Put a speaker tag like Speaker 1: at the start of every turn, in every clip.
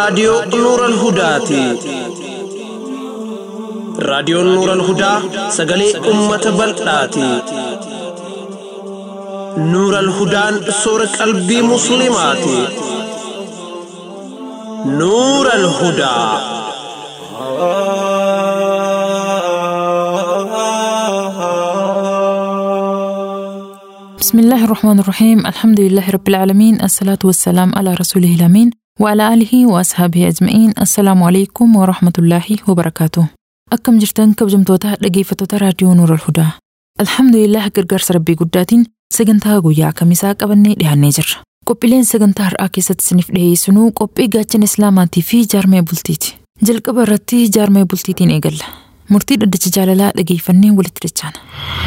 Speaker 1: raadiyoo Nuural Hudaati. Raadiyoon Nuural Hudaa sagalee uummata bal'aati. Nuural Hudaan soora qalbii Musliimaati. Nuural Hudaa.
Speaker 2: بسم الله الرحمن الرحيم الحمد لله رب العالمين الصلاة والسلام على رسوله الأمين وعلى آله وأصحابه أجمعين السلام عليكم ورحمة الله وبركاته أكم جرتان كبجمتوتا dhaggeeffattoota raadiyoo Nuur al-Hudaa Alhamdulillah gargaarsa rabbii guddaatiin sagantaa guyyaa kamisaa qabannee dhiyaannee jirra. Qophiileen sagantaa har'aa keessatti isiniif dhiyeessinuu qophii gaachana Islaamaatii fi jaarmee bultiiti. Jalqaba irratti jaarmee bultiitiin eegalla. Murtii dhaddacha jaalalaa dhageeffannee walitti dachaana.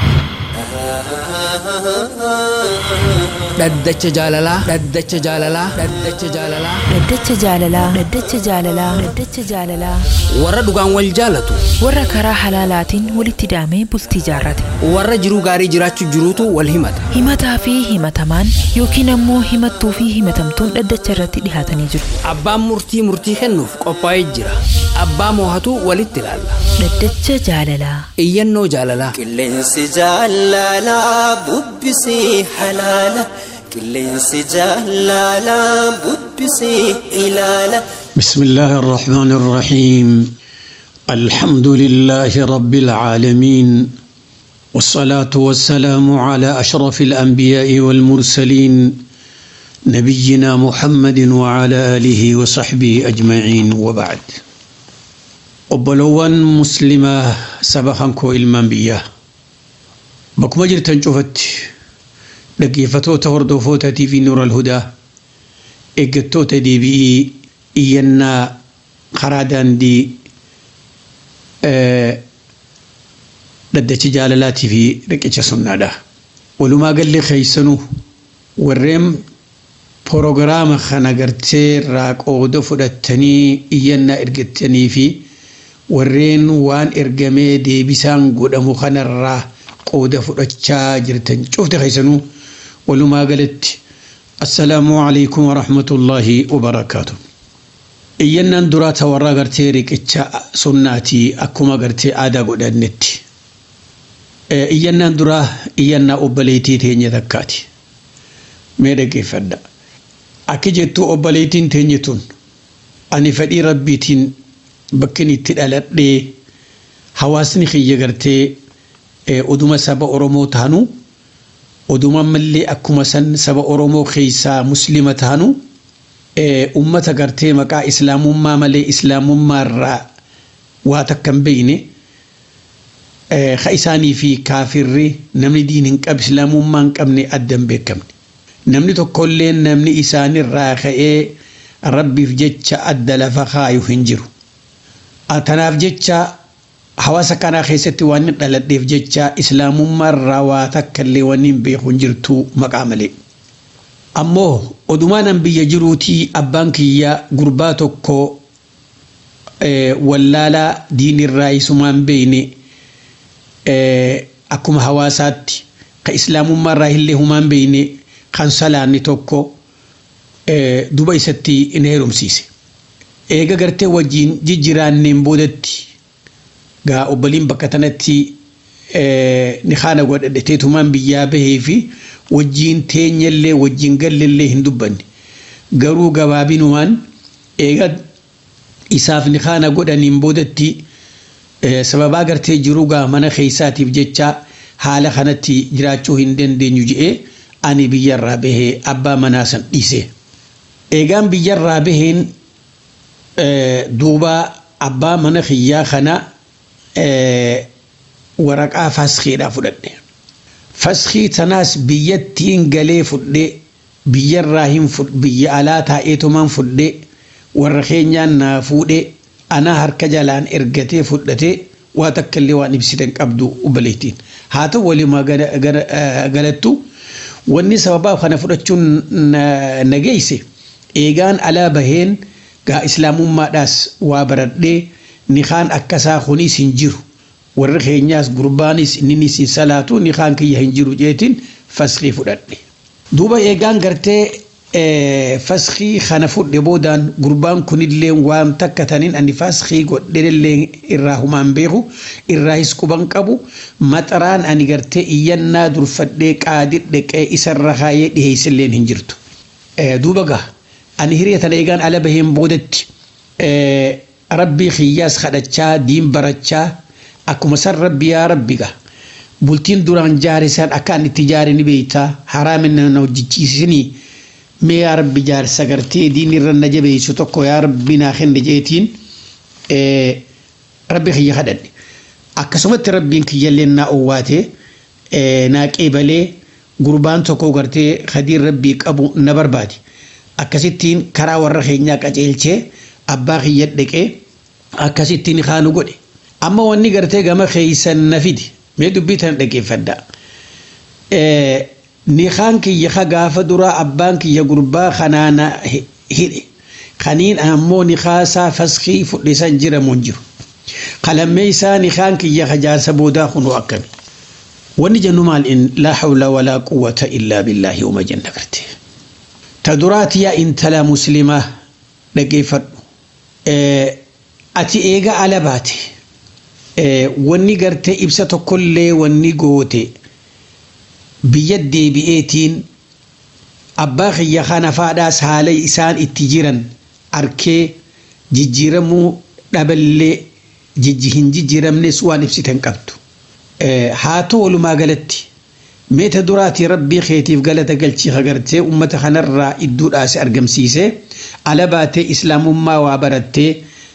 Speaker 3: Dhaddacha jaalalaa. Dhaddacha jaalalaa. Dhaddacha jaalalaa.
Speaker 2: Dhaddacha jaalalaa. Dhaddacha jaalalaa. Dhaddacha jaalalaa.
Speaker 3: Warra dhugaan wal jaalatu.
Speaker 2: Warra karaa halaalaatiin walitti hidhamee bultii jaarrate.
Speaker 3: Warra jiruu gaarii jiraachuu jiruutu wal himata.
Speaker 2: Himataa fi himatamaan yookiin ammoo himattuu fi himatamtuun dhaddacha irratti dhihaatanii jiru.
Speaker 3: Abbaan murtii murtii kennuuf qophaa'ee jira. Abbaa moohatu walitti ilaalla.
Speaker 2: Dhaddacha jaalalaa.
Speaker 3: Iyyannoo jaalalaa.
Speaker 4: Qilleensi jaalalaa bubbisii halaala. Qilleensi jaalalaa bubbisii ilaala.
Speaker 5: بسم الله الرحمن الرحيم الحمد لله رب العالمين والصلاة والسلام على أشرف الأنبياء والمرسلين نبينا محمد وعلى آله وصحبه أجمعين وبعد وبلوان مسلمة سبخنكو إلمان بياه بكما جرتن شوفت لقيفتو تهردوفوتا تي في نور الهدى إيقتوتا دي بي iyyannaa karaa daandii dhaddacha jaalalaatii fi riqicha sunnaadha. Walumaa galli keeysanuu warreen proogiraama kana gartee irraa qooda fudhattanii iyyannaa ergattanii fi warreen waan ergamee deebisaan godhamu kanarraa qooda fudhachaa jirtan cufti keeysanuu walumaa galatti assalaamu alaikum warahmatullaahi wabarakaatuh. iyyannaan duraa ta warra gartee riqicha sunnaatii akkuma gartee aadaa godhannetti. Iyyannaan duraa iyyannaa obboleettii teenya takkaati. Mee dhaggeeffadha. Akki jettuu obboleettiin teenya tun ani fedhii rabbiitiin bakkin itti dhaladhee hawaasni kiyya gartee oduma saba Oromoo taanu oduma mallee akkuma san saba Oromoo keessaa muslima taanu ummata gartee maqaa islaamummaa malee islaamummaa irraa waa takka hin beeyne ka isaanii fi kaafirri namni diin hin qabu islaamummaa hin qabne adda hin beekamne. Namni tokkollee namni isaanirraa ka'ee rabbiif jecha adda lafa kaayu hin jiru. Tanaaf jecha hawaasa kanaa keessatti waan hin dhaladheef jecha islaamummaa irraa waa takka illee waan hin beeku hin jirtu maqaa malee. ammoo odumaanan biyya jiruutii abbaan kiyya gurbaa tokko wallaalaa diinirraa isumaan beeyne akkuma hawaasaatti ka islaamummaarraa illee humaan beeyne kan salaanni tokko duba isatti in heerumsiise. Eega gartee wajjiin jijjiraanneen boodatti gaa obboliin bakka tanatti ni haana godhadheteetumaan biyyaa bahee fi wajjiin teenyallee wajjiin gallellee hin dubbanne garuu gabaabinumaan eega isaaf ni haana godhaniin boodatti sababaa gartee jiruu gaa mana keessaatiif jecha haala kanatti jiraachuu hin dandeenyu je'ee ani biyyarraa bahee abbaa manaa san dhiise. Eegaan biyyarraa baheen duuba abbaa mana kiyyaa kana waraqaa faskiidhaa fudhadhe. faskii tanaas biyyattiin galee fudhee biyyarraa hin biyya alaa taa'eetumaan fudhee warra keenyaan naa fuudhee anaa harka jalaan ergatee fudhatee waa takka illee waan ibsitan qabdu obboleettiin haa ta'u walimaa galattu wanni sababaa kana fudhachuun na geesse eegaan alaa baheen gaa islaamummaadhaas waa baradhee nikaan akkasaa kunis hin jiru warri keenyaas gurbaanis inninis salaatu nikaan kiyya hin jiru jeetiin faskii fudhadhe. Duuba eegaan gartee faskii kana fudhe boodaan gurbaan kunillee waan takka taniin ani faskii godhellee irraa humaan beeku irraa hisquban qabu maxaraan ani gartee iyyannaa durfadhee qaadii dhaqee isarra kaayee dhiheessilleen hin jirtu. Duuba gaa ani hiriya tana eegaan ala baheen boodatti rabbii kiyyaas kadhachaa diin barachaa akkuma san rabbi yaa rabbi gaa. bultiin duraan jaarisan akka an itti jaare ni beeytaa haraaminna na hojjechiisinii mee yaa rabbi jaarsa gartee diin irra na jabeessu tokko yaa rabbi naa kenne jeetiin rabbi kiyya kadhadhe akkasumatti rabbiin kiyyallee naa owwaate naa qeebalee gurbaan tokko gartee kadiin rabbii qabu na barbaade akkasittiin karaa warra keenyaa qaceelchee abbaa kiyya dhaqee akkasittiin kaanu godhe amma wanni gartee gama keeysan na fidi mee dubbii tana dhaggeeffadha. Nikaan kiyya ka gaafa duraa abbaan kiyya gurbaa kanaana hidhe. Kaniin ammoo nikaasaa faskii fudhisan jiramu hin jiru. Qalammee isaa nikaan kiyya ka jaarsa boodaa kunu akkami. Wanni jennu maal in laa hawla walaa quwwata illaa billaahi uma jenna garte. Ta duraati yaa intala muslimaa dhaggeeffadhu. Ati eega ala baate. wanni gartee ibsa tokkollee wanni goote biyya deebi'eetiin abbaa kiyya kana faadhaas haala isaan itti jiran arkee jijjiiramuu dhaballee hin jijjiiramnes waan ibsitan qabdu. Haa ta'u walumaa galatti meeta duraatii rabbii keetiif galata galchii agartee uummata kanarraa idduudhaas argamsiisee ala baatee islaamummaa waa barattee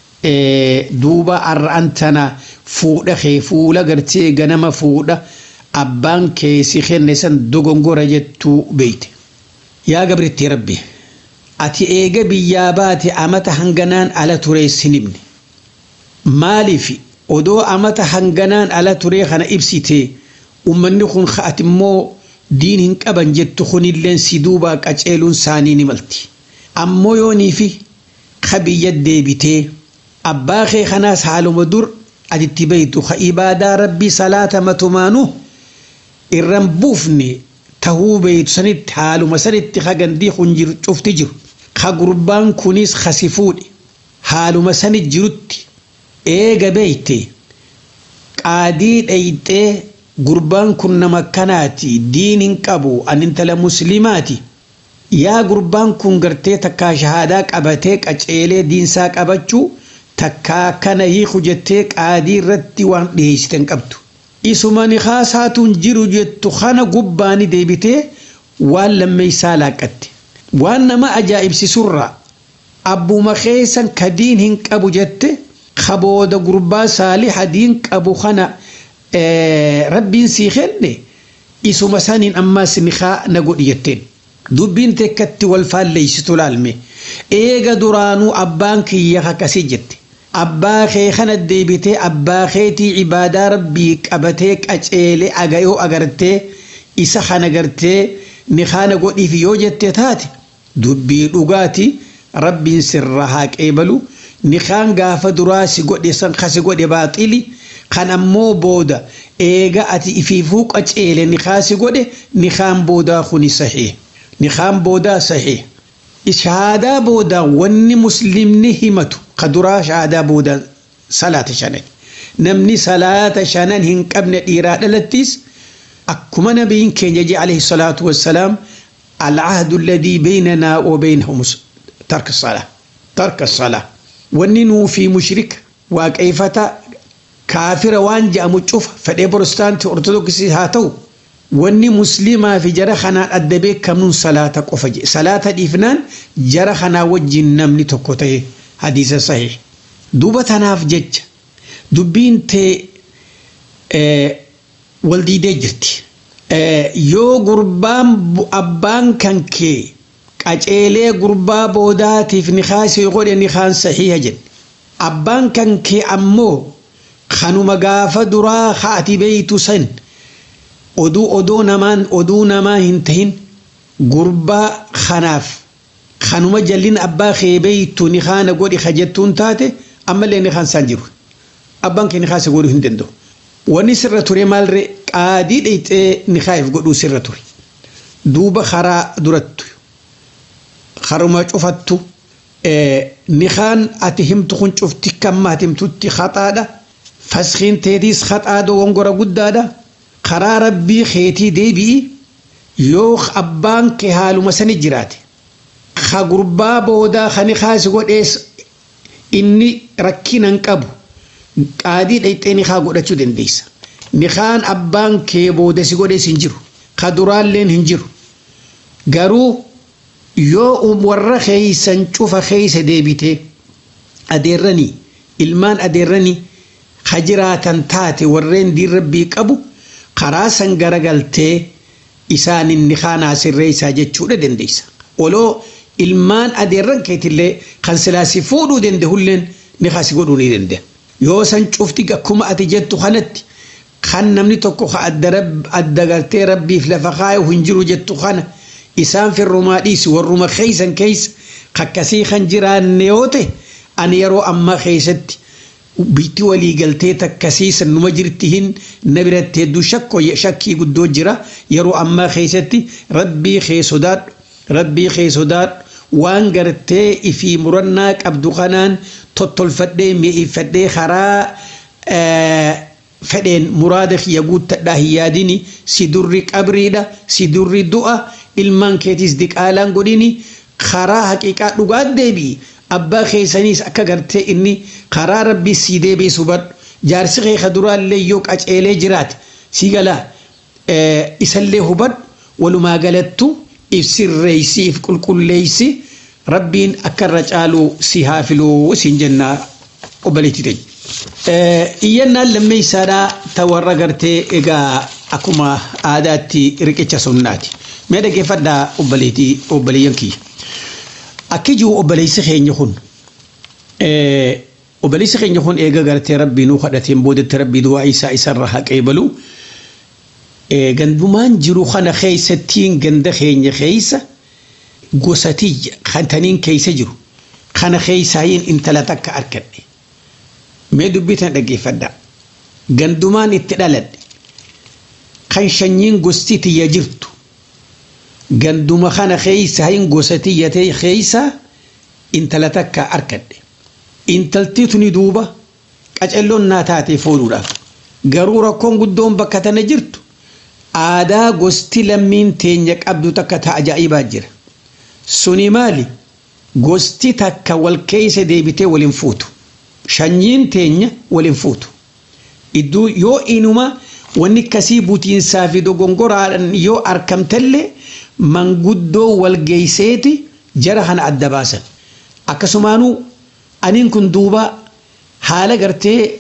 Speaker 5: duuba arra'an tana fuudha kee fuula gartee ganama fuudha abbaan kee si kenne san dogongora jettuu beeyte. Yaa gabritti rabbi ati eega biyyaa baate amata hanganaan ala turee sin himne. Maaliif odoo amata hanganaan ala turee kana ibsite ummanni kun ati immoo diin hin qaban jettu kunilleen si duubaa qaceeluun saanii ni malti. Ammoo yoonii fi ka biyya deebitee abbaa kee kanaas haaluma dur atitti beeytu ka ibaadaa rabbii salaata matumaanu irran buufne tahuu beeytu sanitti haaluma sanitti ka gandii kun jiru cufti jiru ka gurbaan kunis kasi fuudhe haaluma sani jirutti eega beeyte qaadii dheyxee gurbaan kun nama kanaati diin hin qabu an intala muslimaati yaa gurbaan kun gartee takkaa shahaadaa qabatee qaceelee diinsaa qabachuu takkaa kana hiiku jettee qaadii irratti waan dhiyeessiten qabdu. Isuma nikaasaatuun jiru jettu kana gubbaani deebitee waan lammeessaa laaqqatte. Waan nama ajaa'ibsiisurraa abbuma keessan kadiin hin qabu jette kabooda gurbaa saaliha diin qabu kana rabbiin sii kenne isuma saniin ammaas nikaa na godhi jetteen. Dubbiin tekkatti wal faalleessitu laalme eega duraanuu abbaan kiyya akkasii jette. abbaa kee kana deebitee abbaa keetii ibaadaa rabbii qabatee qaceelee agayoo agartee isa kana gartee ni kana godhiif yoo jette taate dubbii dhugaati rabbiin sirra haa qeebalu ni kaan gaafa duraa si godhe san kasi godhe baaxili kan ammoo booda eega ati ifiifuu qaceele ni kaasi godhe ni kaan boodaa kuni sahih ni kaan boodaa sahih shahaadaa booda wanni muslimni himatu kaduraa shahaadaa booda salaata shanan namni salaata shanan hin qabne dhiiraa dhalattis akkuma nabiin keenya je alayhi salaatu wassalaam العهد الذي بيننا وبينهم ترك الصلاة ترك الصلاة وننو في مشرك وكيفتا كافر وان جاء مجوف فدي بروستانت أرثوذكسي هاتو wanni muslimaa fi jara kanaan adda beekamuun salaata qofa jedhe salaata dhiifnaan jara kanaa wajjin namni tokko ta'e hadiisa sahih duuba tanaaf jecha dubbiin tee wal diidee jirti yoo gurbaan abbaan kan kee qaceelee gurbaa boodaatiif ni kaasee godhe ni kaan sahiha jedhe abbaan kan kee ammoo kanuma gaafa duraa haati beeytu san oduu odoo namaan oduu namaa hin tahin gurbaa kanaaf kanuma jallin abbaa kee beeytu ni kaana godhi ka jettuun taate ammallee ni kaan isaan jiru abbaan kee ni kaase godhuu hin danda'u wanni sirra ture maalre qaadii dheyxee ni kaa'eef godhuu sirra ture duuba karaa durattu haruma cufattu nikaan ati himtu kun cufti kamma ati himtutti haxaadha faskiin teetiis haxaa dogongora guddaadha karaa rabbii keetii deebi'i yoo abbaan kee haaluma sani jiraate ka gurbaa boodaa kani kaasi godhees inni rakkinan qabu qaadii dhayxee nikaa godhachuu dandeessa nikaan abbaan kee booda si godhees hin jiru ka duraalleen hin jiru garuu yoo warra keeysan cufa keeysa deebite adeerranii ilmaan adeerranii ka jiraatan taate warreen diin rabbii qabu karaa san garagaltee isaanin nikaanaa sirree isaa jechuudha dandeessa oloo ilmaan adeerran keetillee kan silaasi fuudhuu danda'ulleen nikaasi godhuu ni danda'a yoo san cufti akkuma ati jettu kanatti kan namni tokko adda galtee rabbiif lafa kaayu hin jiru jettu kana isaan firrumaa dhiisi warruma keeysan keeysa kakkasii kan jiraanne yoo ta'e ani yeroo ammaa keeysatti bitti walii galtee takkasii sannuma jirti hin na biratti hedduu shakko shakkii guddoo jira yeroo ammaa keeysatti rabbii kee sodaadhu rabbii kee sodaadhu waan gartee ifii murannaa qabdu kanaan tottolfadhee mi'eeffadhee karaa fedheen muraada kiyya guuttadhaa hin yaadini si durri qabriidha si durri du'a ilmaan keetiis diqaalaan godhini karaa haqiiqaa dhugaa deebi'i abbaa keessaniis akka gartee inni karaa rabbii sii deebisu badhu jaarsi kee ka duraallee yoo qaceelee jiraate si galaa isallee hubadhu walumaa galattu ibsirreeysi if qulqulleeysi rabbiin akka irra caaluu si haa filuu siin jennaa obboleetti ta'e. Iyyannaan lammeessaadhaa ta warra gartee egaa akkuma aadaatti riqicha sunnaati. Mee dhaggeeffadhaa obboleetii obboleeyyan kiyya. Akki jiru obboleessi keenya kun obboleessi keenya kun eega gartee rabbii nuu kadhateen boodatti rabbii du'aa isaa isarra haqee balu gandumaan jiru kana keessattiin ganda keenya keessa gosatii kantaniin keessa jiru kana keessaayin intala takka arkadhe mee dubbitan dhaggeeffadhaa gandumaan itti dhaladhe kan shanyiin gosti tiyya jirtu ganduma kana keeysahin gosa tiyyate keeysa intala takka arkadhe intalti tuni duuba qacelloon naa taatee fuudhuudhaaf garuu rakkoon guddoon bakka tana jirtu aadaa gosti lammiin teenya qabdu takka ta ajaa'ibaa jira suni maali gosti takka wal keeysa deebitee waliin fuutu shanyiin teenya waliin fuutu idduu yoo inuma wanni akkasii butiinsaa fi dogongoraadhaan yoo argamtellee manguddoo wal geeyseeti jara kana adda baasan akkasumaanuu aniin kun duuba haala gartee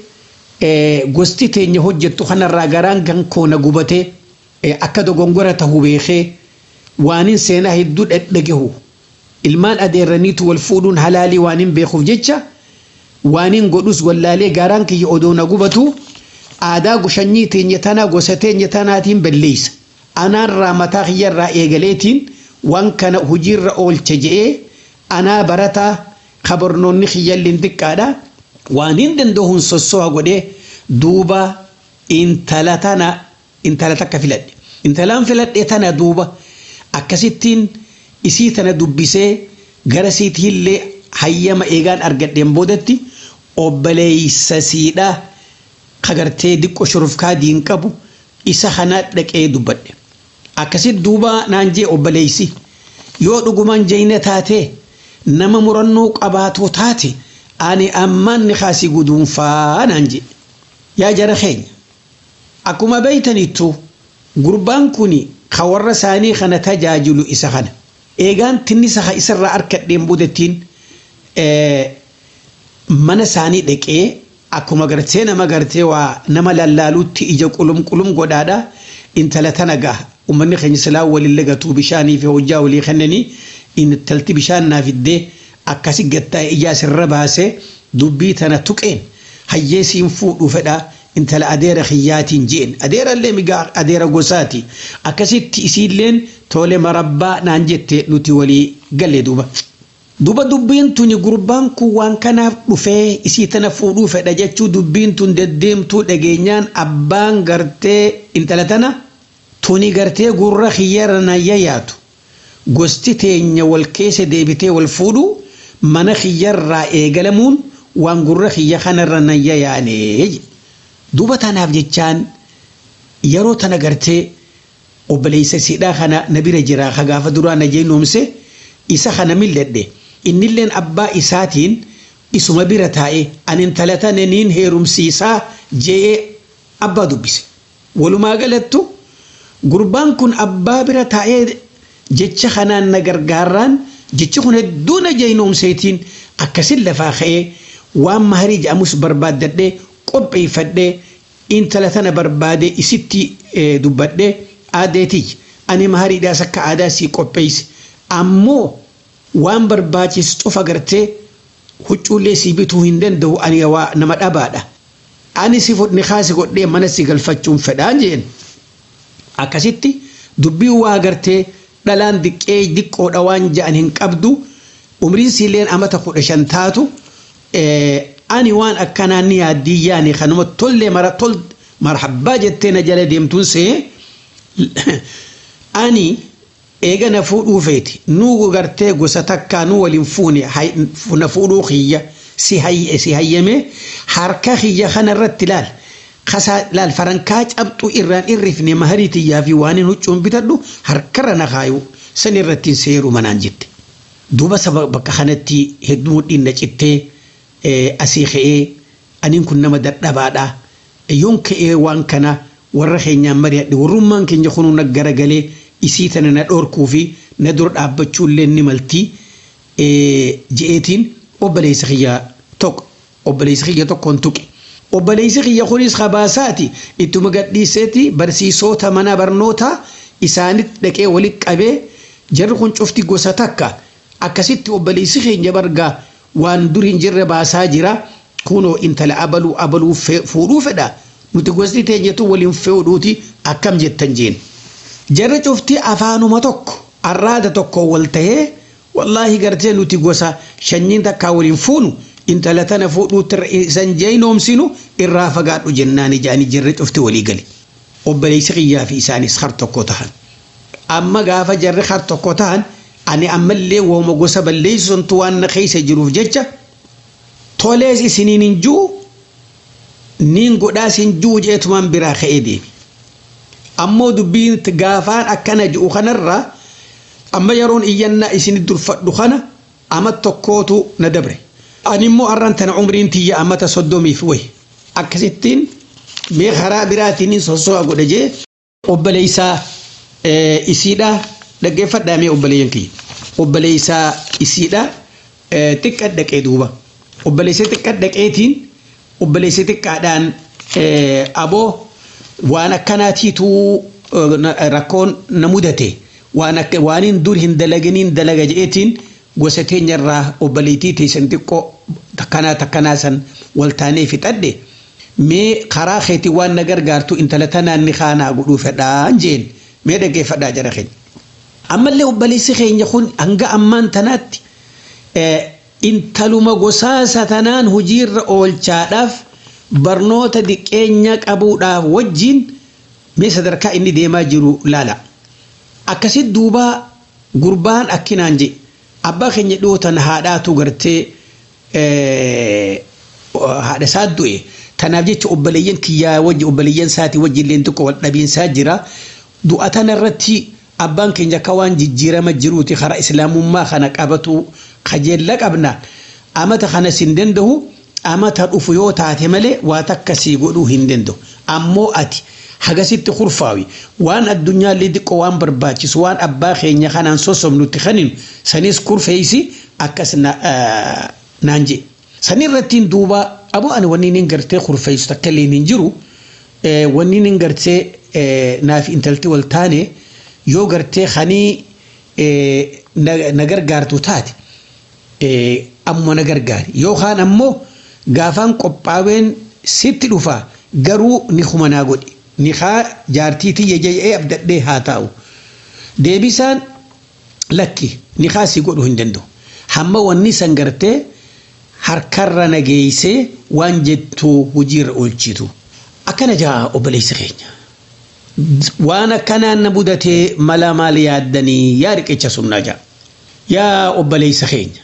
Speaker 5: gosti teenya hojjettu kanarraa garaan kan koona gubatee akka dogongora tahuu beekee waanin seenaa hedduu dhadhagehu ilmaan adeerraniitu wal fuudhuun halaalii waanin beekuuf jecha waanin godhus wallaalee garaan kiyya odoo na gubatu aadaa gushanyii teenya tanaa gosa teenya tanaatiin balleeysa anaarraa mataa kiyyarraa eegaleetiin waan kana hojiirra oolcha je'ee anaa barataa kabarnoonni kiyyalliin xiqqaadha waan hin danda'uun sossoha godhee duuba intala tana intala takka filadhe intalaan filadhe tana duuba akkasittiin isii tana dubbisee gara siitiillee hayyama eegaan argadheen boodatti obboleeysa siidhaa kagartee diqqo shurufkaa diin qabu isa kana dhaqee dubbadhe akkasit duuba naan jee obboleeysi yoo dhugumaan jeyna taate nama murannoo qabaatoo taate ani ammaan ni kaasii guduunfaa naan jee yaa jara keenya akkuma beeytanittu gurbaan kun ka warra isaanii kana tajaajilu isa kana eegaan tinnisa isarraa arkadheen boodattiin mana isaanii dhaqee akkuma gartee nama gartee waa nama lallaaluutti ija qulum qulum godhaadha intala tana gaha ummanni keenya silaa waliin lagatuu bishaanii fi hojjaa walii kennanii intalti bishaan naaf iddee akkasi gattaa ijaa sirra baasee dubbii tana tuqeen hayyeesiin fuudhuu fedhaa intala adeera kiyyaatiin jeen adeera illee migaa adeera gosaati akkasitti isiilleen tole marabbaa naan jette nuti walii galle duuba. Duba dubbiin tuni gurbaan kun waan kanaaf dhufee isii tana fuudhuu fedha jechuu dubbiin tun deddeemtuu dhageenyaan abbaan gartee intala tana tuni gartee gurra kiyyarra nayya yaatu gosti teenya wal keessa deebitee wal fuudhu mana kiyyarraa eegalamuun waan gurra kiyya kanarra nayya yaanee duuba tanaaf jechaan yeroo tana gartee obboleessa siidhaa kana na bira jira ka gaafa duraa na jeenomse isa kana milledhe innilleen abbaa isaatiin isuma bira taa'e ani intala tana niin heerumsiisaa je'ee abbaa dubbise walumaa galattu gurbaan kun abbaa bira taa'ee jecha kanaan na gargaarraan jechi kun hedduu na jeenomseetiin akkasin lafaa ka'ee waan maharii jedhamus barbaaddadhee qopheeffadhee intala tana barbaade isitti dubbadhee aadeetii ani mahariidhaas akka aadaa sii qopheesse ammoo waan barbaachisu cufa gartee huccuullee sii bituu hin danda'u ani waa nama dhabaadha. Ani si fudhni kaasi godhee mana si galfachuun fedhaa jeen. Akkasitti dubbii waa gartee dhalaan diqqee diqqoodha waan ja'an hin qabdu umriin siilleen amata kudha shan taatu ani waan akkanaan ni yaaddii yaani kanuma tollee mara tol marhabbaa jettee na jala deemtuun see ani eega na fuudhuu feeti nuu gartee gosa takkaa nu waliin fuune na fuudhuu kiyya si hayyame harka kiyya kana irratti laal kasaa laal farankaa cabxuu irraan irrifne maharii tiyyaa fi waan hin huccuun bitadhu harkarra na kaayu san irratti hin seeru manaan jette duuba saba bakka kanatti hedduu mudhiin na cittee asii ka'ee aniin kun nama dadhabaadha yoon ka'ee waan kana warra keenyaan mari'adhe warrummaan keenya kunuu na garagalee isii tana na dhoorkuu fi na dura dhaabbachuullee ni maltii je'eetiin obboleessa kiyya tokko obboleessa kiyya tokkoon tuqe. Obboleessi kiyya kunis habaasaati ittuma gadhiiseeti barsiisota mana barnootaa isaanitti dhaqee walitti qabee jarri kun cufti gosa takka akkasitti obboleessi keenya bargaa waan dur hin jirre baasaa jira kunoo intala abaluu abaluu fuudhuu fedha nuti gosti teenyatu waliin fuudhuuti akkam jettan jeen. Jarri cufti afaanuma tokko arraada tokko wal tahee wallaahi gartee nuti gosa shanyiin takkaa waliin fuunu intala tana fuudhuutti isan jeynoomsinu irraa fagaadhu jennaan ijaanii jarri cufti walii gali. Obboleessi kiyyaa fi isaanis har tokko tahan. Amma gaafa jarri har tokko tahan ani ammallee wooma gosa balleessuntu waan na keessa jiruuf jecha tolees isiniin hin juu niin godhaas hin juu jeetumaan biraa ka'ee deemi. Ammoo dubbiin gaafaan akkana ji'u kanarraa amma yeroon iyyannaa isin durfadhu kana ama tokkootu na dabre. Ani immoo arran tana umriin tiyya amata soddomiif wayi. Akkasittiin mee karaa biraatiin sosso'a godha jee obboleessaa isiidhaa dhaggeeffadhaa mee obboleeyyan kiyya. Obboleessaa isiidhaa xiqqa dhaqee duuba. Obboleessa xiqqa dhaqeetiin obboleessa xiqqaadhaan aboo waan akkanaatiitu rakkoon na mudate waan akka waaniin dur hin dalaganiin dalaga je'eetiin gosa teenyarraa obboleettii teessan xiqqoo takkanaa takkanaa san waltaanee fixadhe mee karaa keetii waan na gargaartu intala tanaan ni kaanaa godhuu fedhaan jeen mee dhaggeeffadhaa jara keenya. Ammallee obboleessi keenya kun hanga ammaan tanaatti intaluma gosaasa tanaan hojiirra oolchaadhaaf barnoota diqqeenya qabuudhaaf wajjin mee sadarkaa inni deemaa jiru laala. Akkasitti duuba gurbaan akkinaan je abbaa keenya dhiyootan haadhaatu gartee haadha isaa du'e. Tanaaf jecha obboleeyyan kiyyaa wajji obboleeyyan isaatii wajji illee xiqqoo wal dhabiinsaa jira. Du'a tanarratti abbaan keenya akka waan jijjiirama jiruuti karaa islaamummaa kana qabatu kajeella qabna. Amata kanas hin danda'u amata dhufu yoo taate malee waa takkasii godhuu hin danda'u. Ammoo ati hagasitti kurfaawi waan addunyaallee xiqqoo waan barbaachisu waan abbaa keenya kanaan sossobnutti kaninu sanis kurfeeysi akkas naan jee. Sanirrattiin duuba aboo ani wanni inni gartee kurfeessu takka illee hin jiru wanni inni gartee naaf intalti wal taane yoo gartee kanii na gargaartu taate amma na gargaari yookaan ammoo gaafaan qophaaween sitti dhufa garuu ni humanaa godhi ni haa jaartii tiyya jedhee abdadhee haa taa'u deebisaan lakki ni haa si godhu hin danda'u hamma wanni san gartee harkarra nageessee waan jettu hojiirra oolchitu akkana jaa obboleessa keenya waan akkanaan na mudatee mala maal yaaddanii yaa riqicha sunnaa jaa yaa obboleessa keenya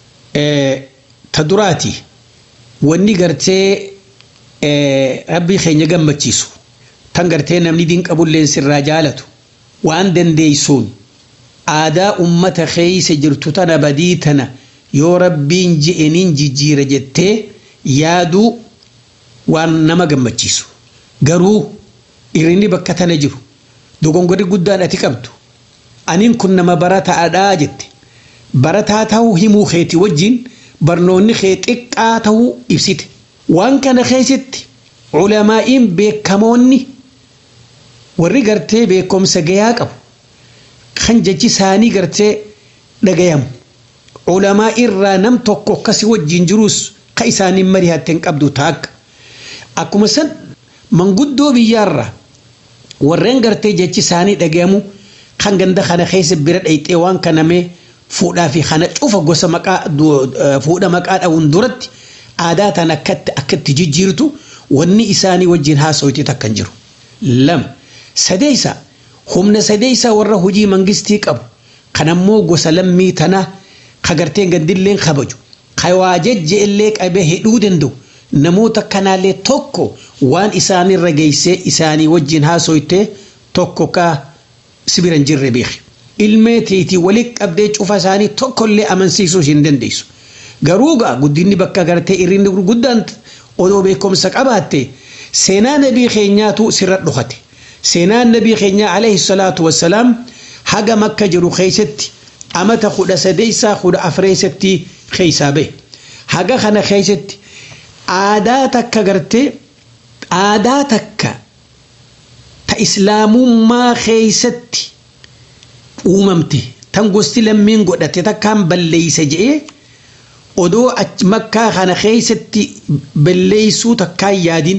Speaker 5: ta duraati wanni gartee rabbii keenya gammachiisu tan gartee namni diin qabulleen sirraa jaalatu waan dandeeysuun aadaa ummata keeysa jirtu tana badii tana yoo rabbiin je'eniin jijjiira jettee yaaduu waan nama gammachiisu garuu irrinni bakka tana jiru dogongorri guddaan ati qabdu aniin kun nama barataadhaa jette barataa ta'uu himuu keeti wajjin barnoonni kee xiqqaa ta'uu ibsite waan kana keessatti culamaa'iin beekamoonni warri gartee beekumsa gayaa qabu kan jechi isaanii gartee dhagayamu culamaa irraa nam tokko akkasii wajjin jiruus ka isaaniin mari'atte hin qabdu taakka akkuma san manguddoo biyyaarraa warreen gartee jechi isaanii dhagayamu kan ganda kana keessa bira dhayxee waan kanamee fuudhaa fi kana cufa gosa maqaa fuudha maqaa dha'uun duratti aadaa tan akkatti akkatti jijjiirtu wanni isaanii wajjin haasawiti takka hin jiru. Lama sadeessa humna sadeessa warra hojii mangistii qabu kan ammoo gosa lammii tanaa kagarteen gandilleen kabaju kan waa jejjeellee qabee hidhuu danda'u namoota kanaallee tokko waan isaanirra geessee isaanii wajjin haasawite tokko ka sibira hin jirre beeki. Ilmee teetii walitti qabdee cufa isaanii tokkollee amansiisuu hin dandeessu. Garuu gaa guddinni bakka gartee irrinni gurguddaan odoo beekumsa qabaatte seenaa nabii keenyaatu sirra dhokate. Seenaan nabii keenyaa alayhi salaatu wassalaam haga makka jiru keessatti amata kudha sadeessaa kudha afreessatti keessaa bahe. Haga kana keessatti aadaa takka gartee aadaa takka ta islaamummaa keessatti uumamte tan gosti lammiin godhate takkaan balleeysa je'ee odoo makkaa kana keessatti balleeysuu takkaan yaadin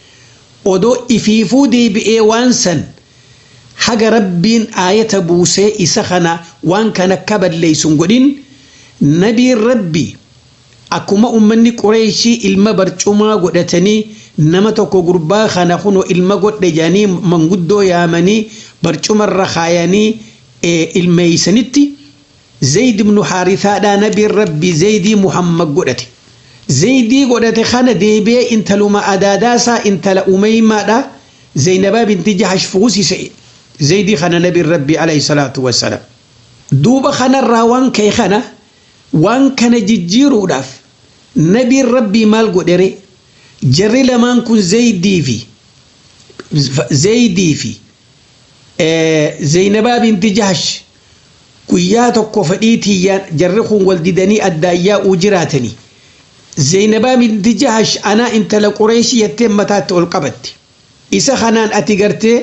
Speaker 5: odoo ifiifuu deebi'ee waan san haga rabbiin aayata buusee isa kana waan kana akka balleeysun godhin nabiin rabbi akkuma ummanni qureeshii ilma barcumaa godhatanii nama tokko gurbaa kana kuno ilma godhe jedhanii manguddoo yaamanii barcumarra kaayanii ilmeeysanitti zayd ibnu haarithaadhaa nabiin rabbi zaydii muhammad godhate zaydii godhate kana deebi'ee intaluma adaadaasaa intala umeymaadha zaynabaa binti jahash fuusise zaydii kana nabiin rabbi alayhi salaatu wassalaam duuba kanarraa waan ka'e kana waan kana jijjiiruudhaaf nabiin rabbii maal godhere jarri lamaan kun zaydii fi zaydii fi zaynabaa binti jahash guyyaa tokko fedhiitiyyaan jarri kun wal didanii addaayyaa'uu jiraatanii zaynabaa binti jahash anaa intala qureeshii jettee mataatti ol qabatte isa kanaan ati gartee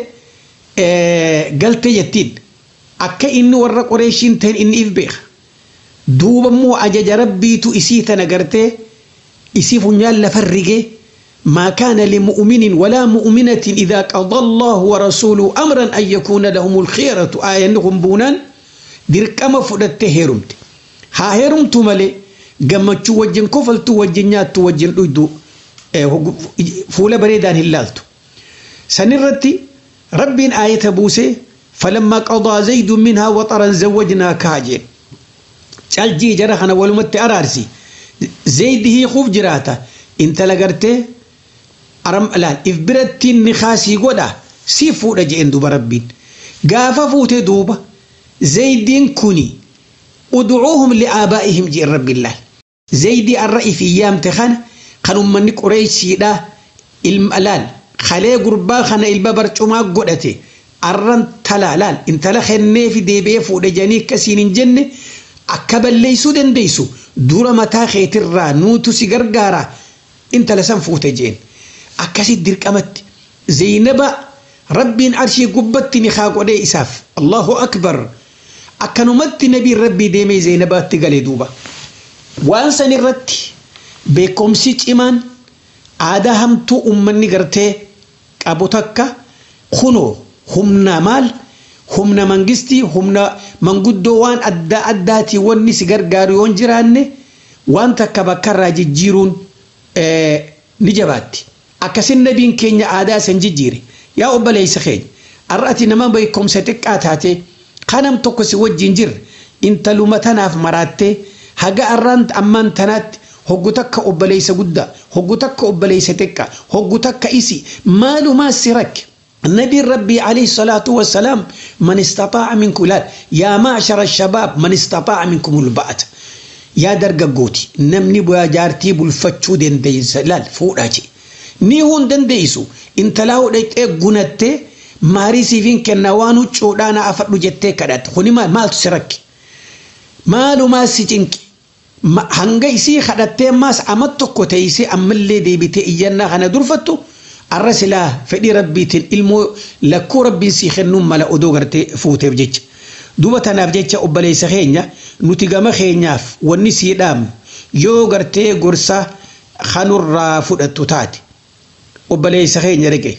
Speaker 5: galte jettiin akka inni warra qureeshiin ta'in inni if beeka duuba immoo ajaja rabbiitu isii tana gartee isii funyaan lafa rigee ما كان لمؤمن ولا مؤمنة إذا قضى الله ورسوله أمرا أن يكون لهم الخيرة آية نهم بونان dirqama fudhattee heerumte haa heerumtu malee gammachuu wajjin kofaltuu wajjin nyaattu wajjin dhuydu fuula bareedaan hin laaltu sanirratti rabbiin aayata buusee فلما قضى زيد منها وطرا زوجناكها جين caljii jara kana walumatti araarsi zeydihii kuf jiraata intala gartee aram laal if birattiin ni kaasii godha si fuudha jeen duba rabbiin gaafa fuute duuba زيدين كوني ادعوهم لآبائهم جي رب الله زيدي الرأي في أيام تخان خانوا من قريش دا الملال خلي قربا خان الببر چما قدته أرن تلالال انت لخنه في ديبه فود جاني كسين جنة أكبل ليسو دن ديسو دورا متا خيتر را نوتو سيغرغارا انت لسن فوت جين أكسي درك أمت زينبا ربين عرشي قبتني خاق ودي إساف الله أكبر akkanumatti nabiin rabbii deemee zeenabaatti galee duuba waan san irratti beekumsi cimaan aadaa hamtuu ummanni gartee qabu takka kunoo humna maal humna mangistii humna manguddoo waan adda addaatii wanni si gargaaru yoon jiraanne waan takka bakkarraa jijjiiruun ni jabaatti akkasin nabiin keenya aadaa san jijjiire yaa obboleessa keenya ar'ati nama beekumsa xiqqaa taate kanam tokko si wajjin jirre intaluma tanaaf maraattee haga arraan ammaan tanaatti hoggu takka obboleessa guddaa hoggu takka obboleessa xiqqaa hoggu takka isi maalumaa si rakke نبي ربي عليه الصلاة والسلام من استطاع منكم لا يا معشر الشباب من استطاع منكم الباءة يا درجة قوتي نمني بويا جارتي بالفتشو دين ديس لا فوراجي ni hun dandeessu intalaa hodhaqee gunattee maarii siifin kenna waan huccuudhaana afadhu jettee kadhatte kuni maal maaltu si rakke maalumaa si cinqi hanga isii kadhattee maas amat tokko teessee ammallee deebitee iyyannaa kana durfattu arra silaa fedhii rabbiitiin ilmoo lakkuu rabbiin sii kennuun mala odoo gartee fuuteef jecha duba tanaaf jecha obboleessa keenya nuti gama keenyaaf wanni sii dhaamnu yoo gartee gorsa kanurraa fudhattu taate obboleessa keenya dhaqe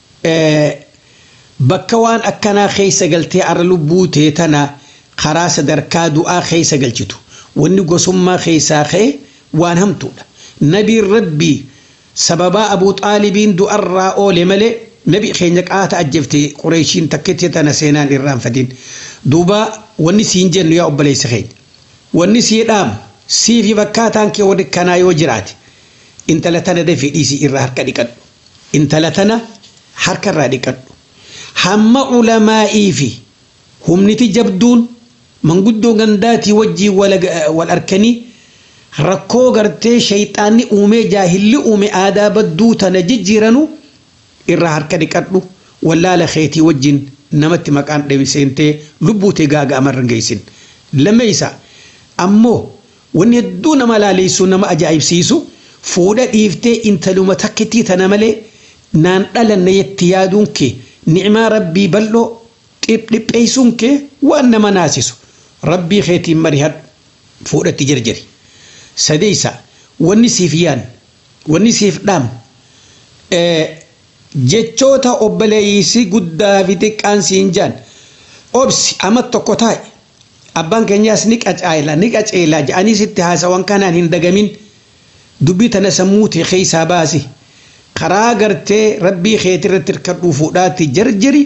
Speaker 5: bakka waan akkanaa keessa galtee arra lubbuu tee tana karaa sadarkaa du'aa keessa galchitu wanni gosummaa keessaa ka'e waan hamtuudha nabiin rabbii sababaa abuu xaalibiin du'arraa oole malee nabi keenya qaata ajjefte qureeshiin takkitti tana seenaan irraanfatiin duuba wanni siin jennu yaa obboleessa keenya wanni sii dhaamu siifi bakkaataan kee warri kanaa yoo jiraate intala tana dafii dhiisii irraa harka dhiqadhu intala tana harka irraa dhiqadhu hamma ulamaa'ii fi humniti jabduun manguddoo gandaatii wajjii wal arkanii rakkoo gartee shayxaanni uumee jaahilli uume aadaa badduu tana jijjiiranu irraa harka dhiqadhu wallaala keetii wajjin namatti maqaan dhabiseentee lubbuutee gaaga amarran geessin lammeeysa ammoo wanni hedduu nama laaleessu nama ajaa'ibsiisu fuudha dhiiftee intaluma takkittii tana malee naan dhalanne yetti yaaduun kee ni'imaa rabbii bal'oo dhipheessuun kee waan nama naasisu rabbii keetiin marihadhu fuudhatti jarjari sadeeysa wanni siif yaan wanni siif dhaam jechoota obboleeysi guddaa fi xiqqaan siin jaan obsi amma tokko taa'e abbaan keenyaas ni qacaayila ni qaceela jedhanii sitti haasawan kanaan hin dagamin dubbii tana sammuu tee keessaa baasi karaa gartee rabbii keetii irratti hirkadhuu fuudhaatti jarjari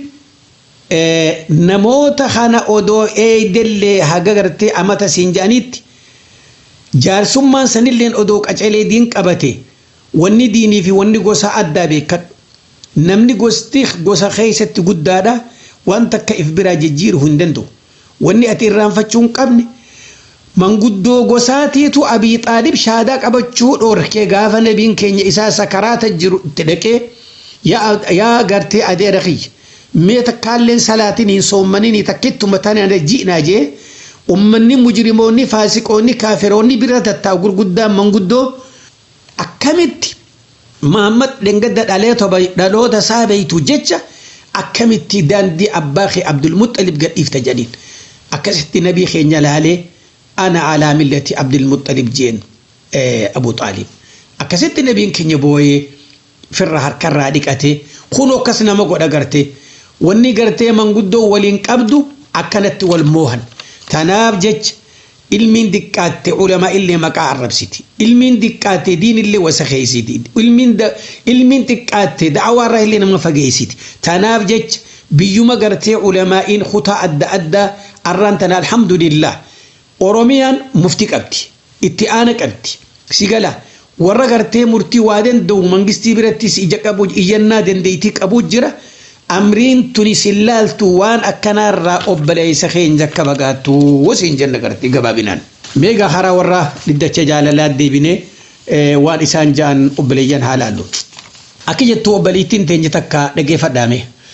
Speaker 5: namoota kana odoo eedellee haga gartee amata siin jedhaniitti jaarsummaan sanilleen odoo qaceelee diin qabate wanni diinii fi wanni gosa addaa beekadhu namni gosti gosa keessatti guddaadha waan takka if biraa jijjiiru hin danda'u wanni ati irraanfachuu hin qabne manguddoo gosaatiitu abii xaalib shaadaa qabachuu dhoorkee gaafa nabiin keenya isaa sakaraata jiru itti dhaqee yaa gartee adeera kiyya mee takkaalleen salaatiin hin soommaniin takkittuma tana ji'naa jee ummanni mujrimoonni faasiqoonni kaafiroonni bira tattaa gurguddaan manguddoo akkamitti Muhammad dhengadda dhaloota isaa beeytu jecha akkamitti daandii abbaa kee Abdul Muxalib gadhiifta jedhiin akkasitti nabii keenya laalee ana alaa millati Abdul Muxalib jeen Abu Xaalib akkasitti nabiin keenya booyee firra harkarraa dhiqatee kun akkas nama godha gartee wanni gartee manguddoo waliin qabdu akkanatti wal moohan tanaaf jecha ilmiin diqqaatte ulamaa illee maqaa arrabsiti ilmiin diqqaatte diin illee wasa keeysiti ilmiin diqqaatte da'awaarraa illee nama fageeysiti tanaaf jecha biyyuma gartee ulamaa'iin kutaa adda addaa arraan tana alhamdulillah oromiyaan mufti qabdi itti aana qabdi sigala warra gartee murtii waa danda'u mangistii birattis ija qabu iyyannaa dandeeytii qabu jira amriin tuni sillaaltu waan akkanaarraa obboleessa keenya akka bagaattu wasiin jenna gartee gabaabinaan. Meegaa haraa warra dhiddacha jaalalaa deebinee waan isaan ja'an obboleeyyan haa laallu. Akka jettu obboleettiin teenya takka dhageeffadhaame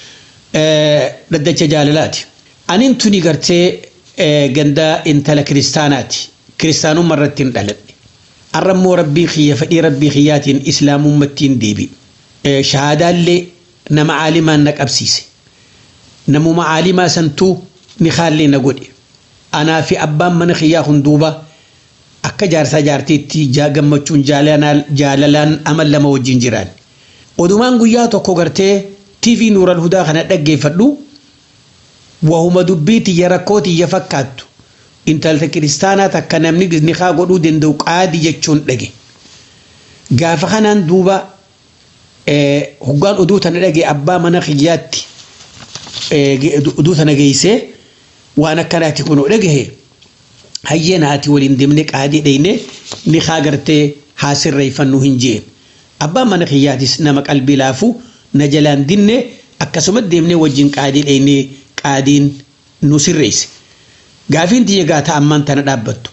Speaker 5: dhaddacha jaalalaati. Aniin tuni gartee ganda intala kiristaanaati. Kiristaanummaa irratti hin dhaladhe. Arrammoo rabbii kiyya fedhii rabbii kiyyaatiin islaamummattiin deebi. Shahaadaallee nama caalimaan na qabsiise namuma caalimaa santuu ni kaallee na godhe anaa fi abbaan mana kiyyaa hunduuba akka jaarsaa jaartiitti gammachuun jaalalaan amal lama wajjin jiraan odumaan guyyaa tokko gartee tv nuural hudaa kana dhaggeeffadhu wahuma dubbii tiyya rakkoo tiyya fakkaattu intalta kiristaanaa takka namni nikaa godhuu danda'u qaadi jechuun dhage gaafa kanaan duuba hoggaan oduu tana dhage abbaa mana kiyyaatti oduu tana geessee waan akkanaati kunoo dhagahe hayyana ati waliin deemne qaadii dheyne ni haa gartee haa sirreeffannuu hin jeen abbaan mana kiyyaatis nama qalbii laafu na jalaan dinne akkasuma deemne wajjin qaadii dheyne qaadiin nu sirreesse gaafiin tiyya gaata ammaan tana dhaabbattu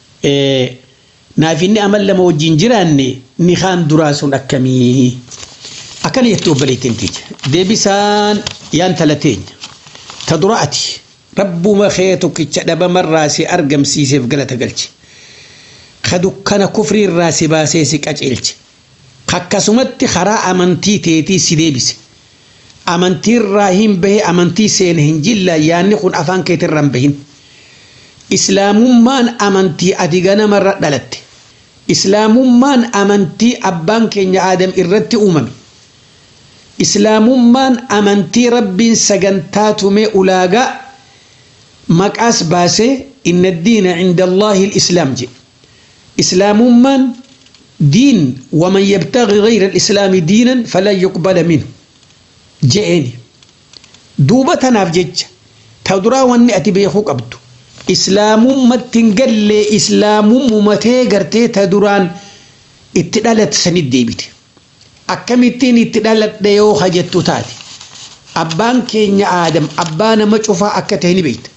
Speaker 5: naaf inni amal lama wajjin jiraanne ni haan duraa sun akkamii akkana jettu obboleettiin tiyya deebisaan yaan talateenya ta dura ati rabbuma kee tokkicha dhabamarraa si argamsiiseef galata galche ka dukkana kufriirraa si baasee si qaceelche akkasumatti karaa amantii teetii si deebise amantiirraa hin bahe amantii seene hin jilla yaanni kun afaan keetirraa hin bahin islaamummaan amantii ati ganamarra dhalatte islaamummaan amantii abbaan keenya aadam irratti uumame islaamummaan amantii rabbiin sagantaa tumee ulaagaa maqaas baasee inna diina cinda allaahi lislaam jedhe islaamummaan diin waman yabtagi gayra alislaami diinan falan yuqbala minhu je'eeni duuba tanaaf jecha ta duraa wanni ati beekuu qabdu islaamummatti hin gallee islaamummumatee gartee ta duraan itti dhalatte sanit deebite akkamittiin itti dhaladhe yoo hajjettu taate abbaan keenya aadam abbaa nama cufaa akka ta'e ni beekta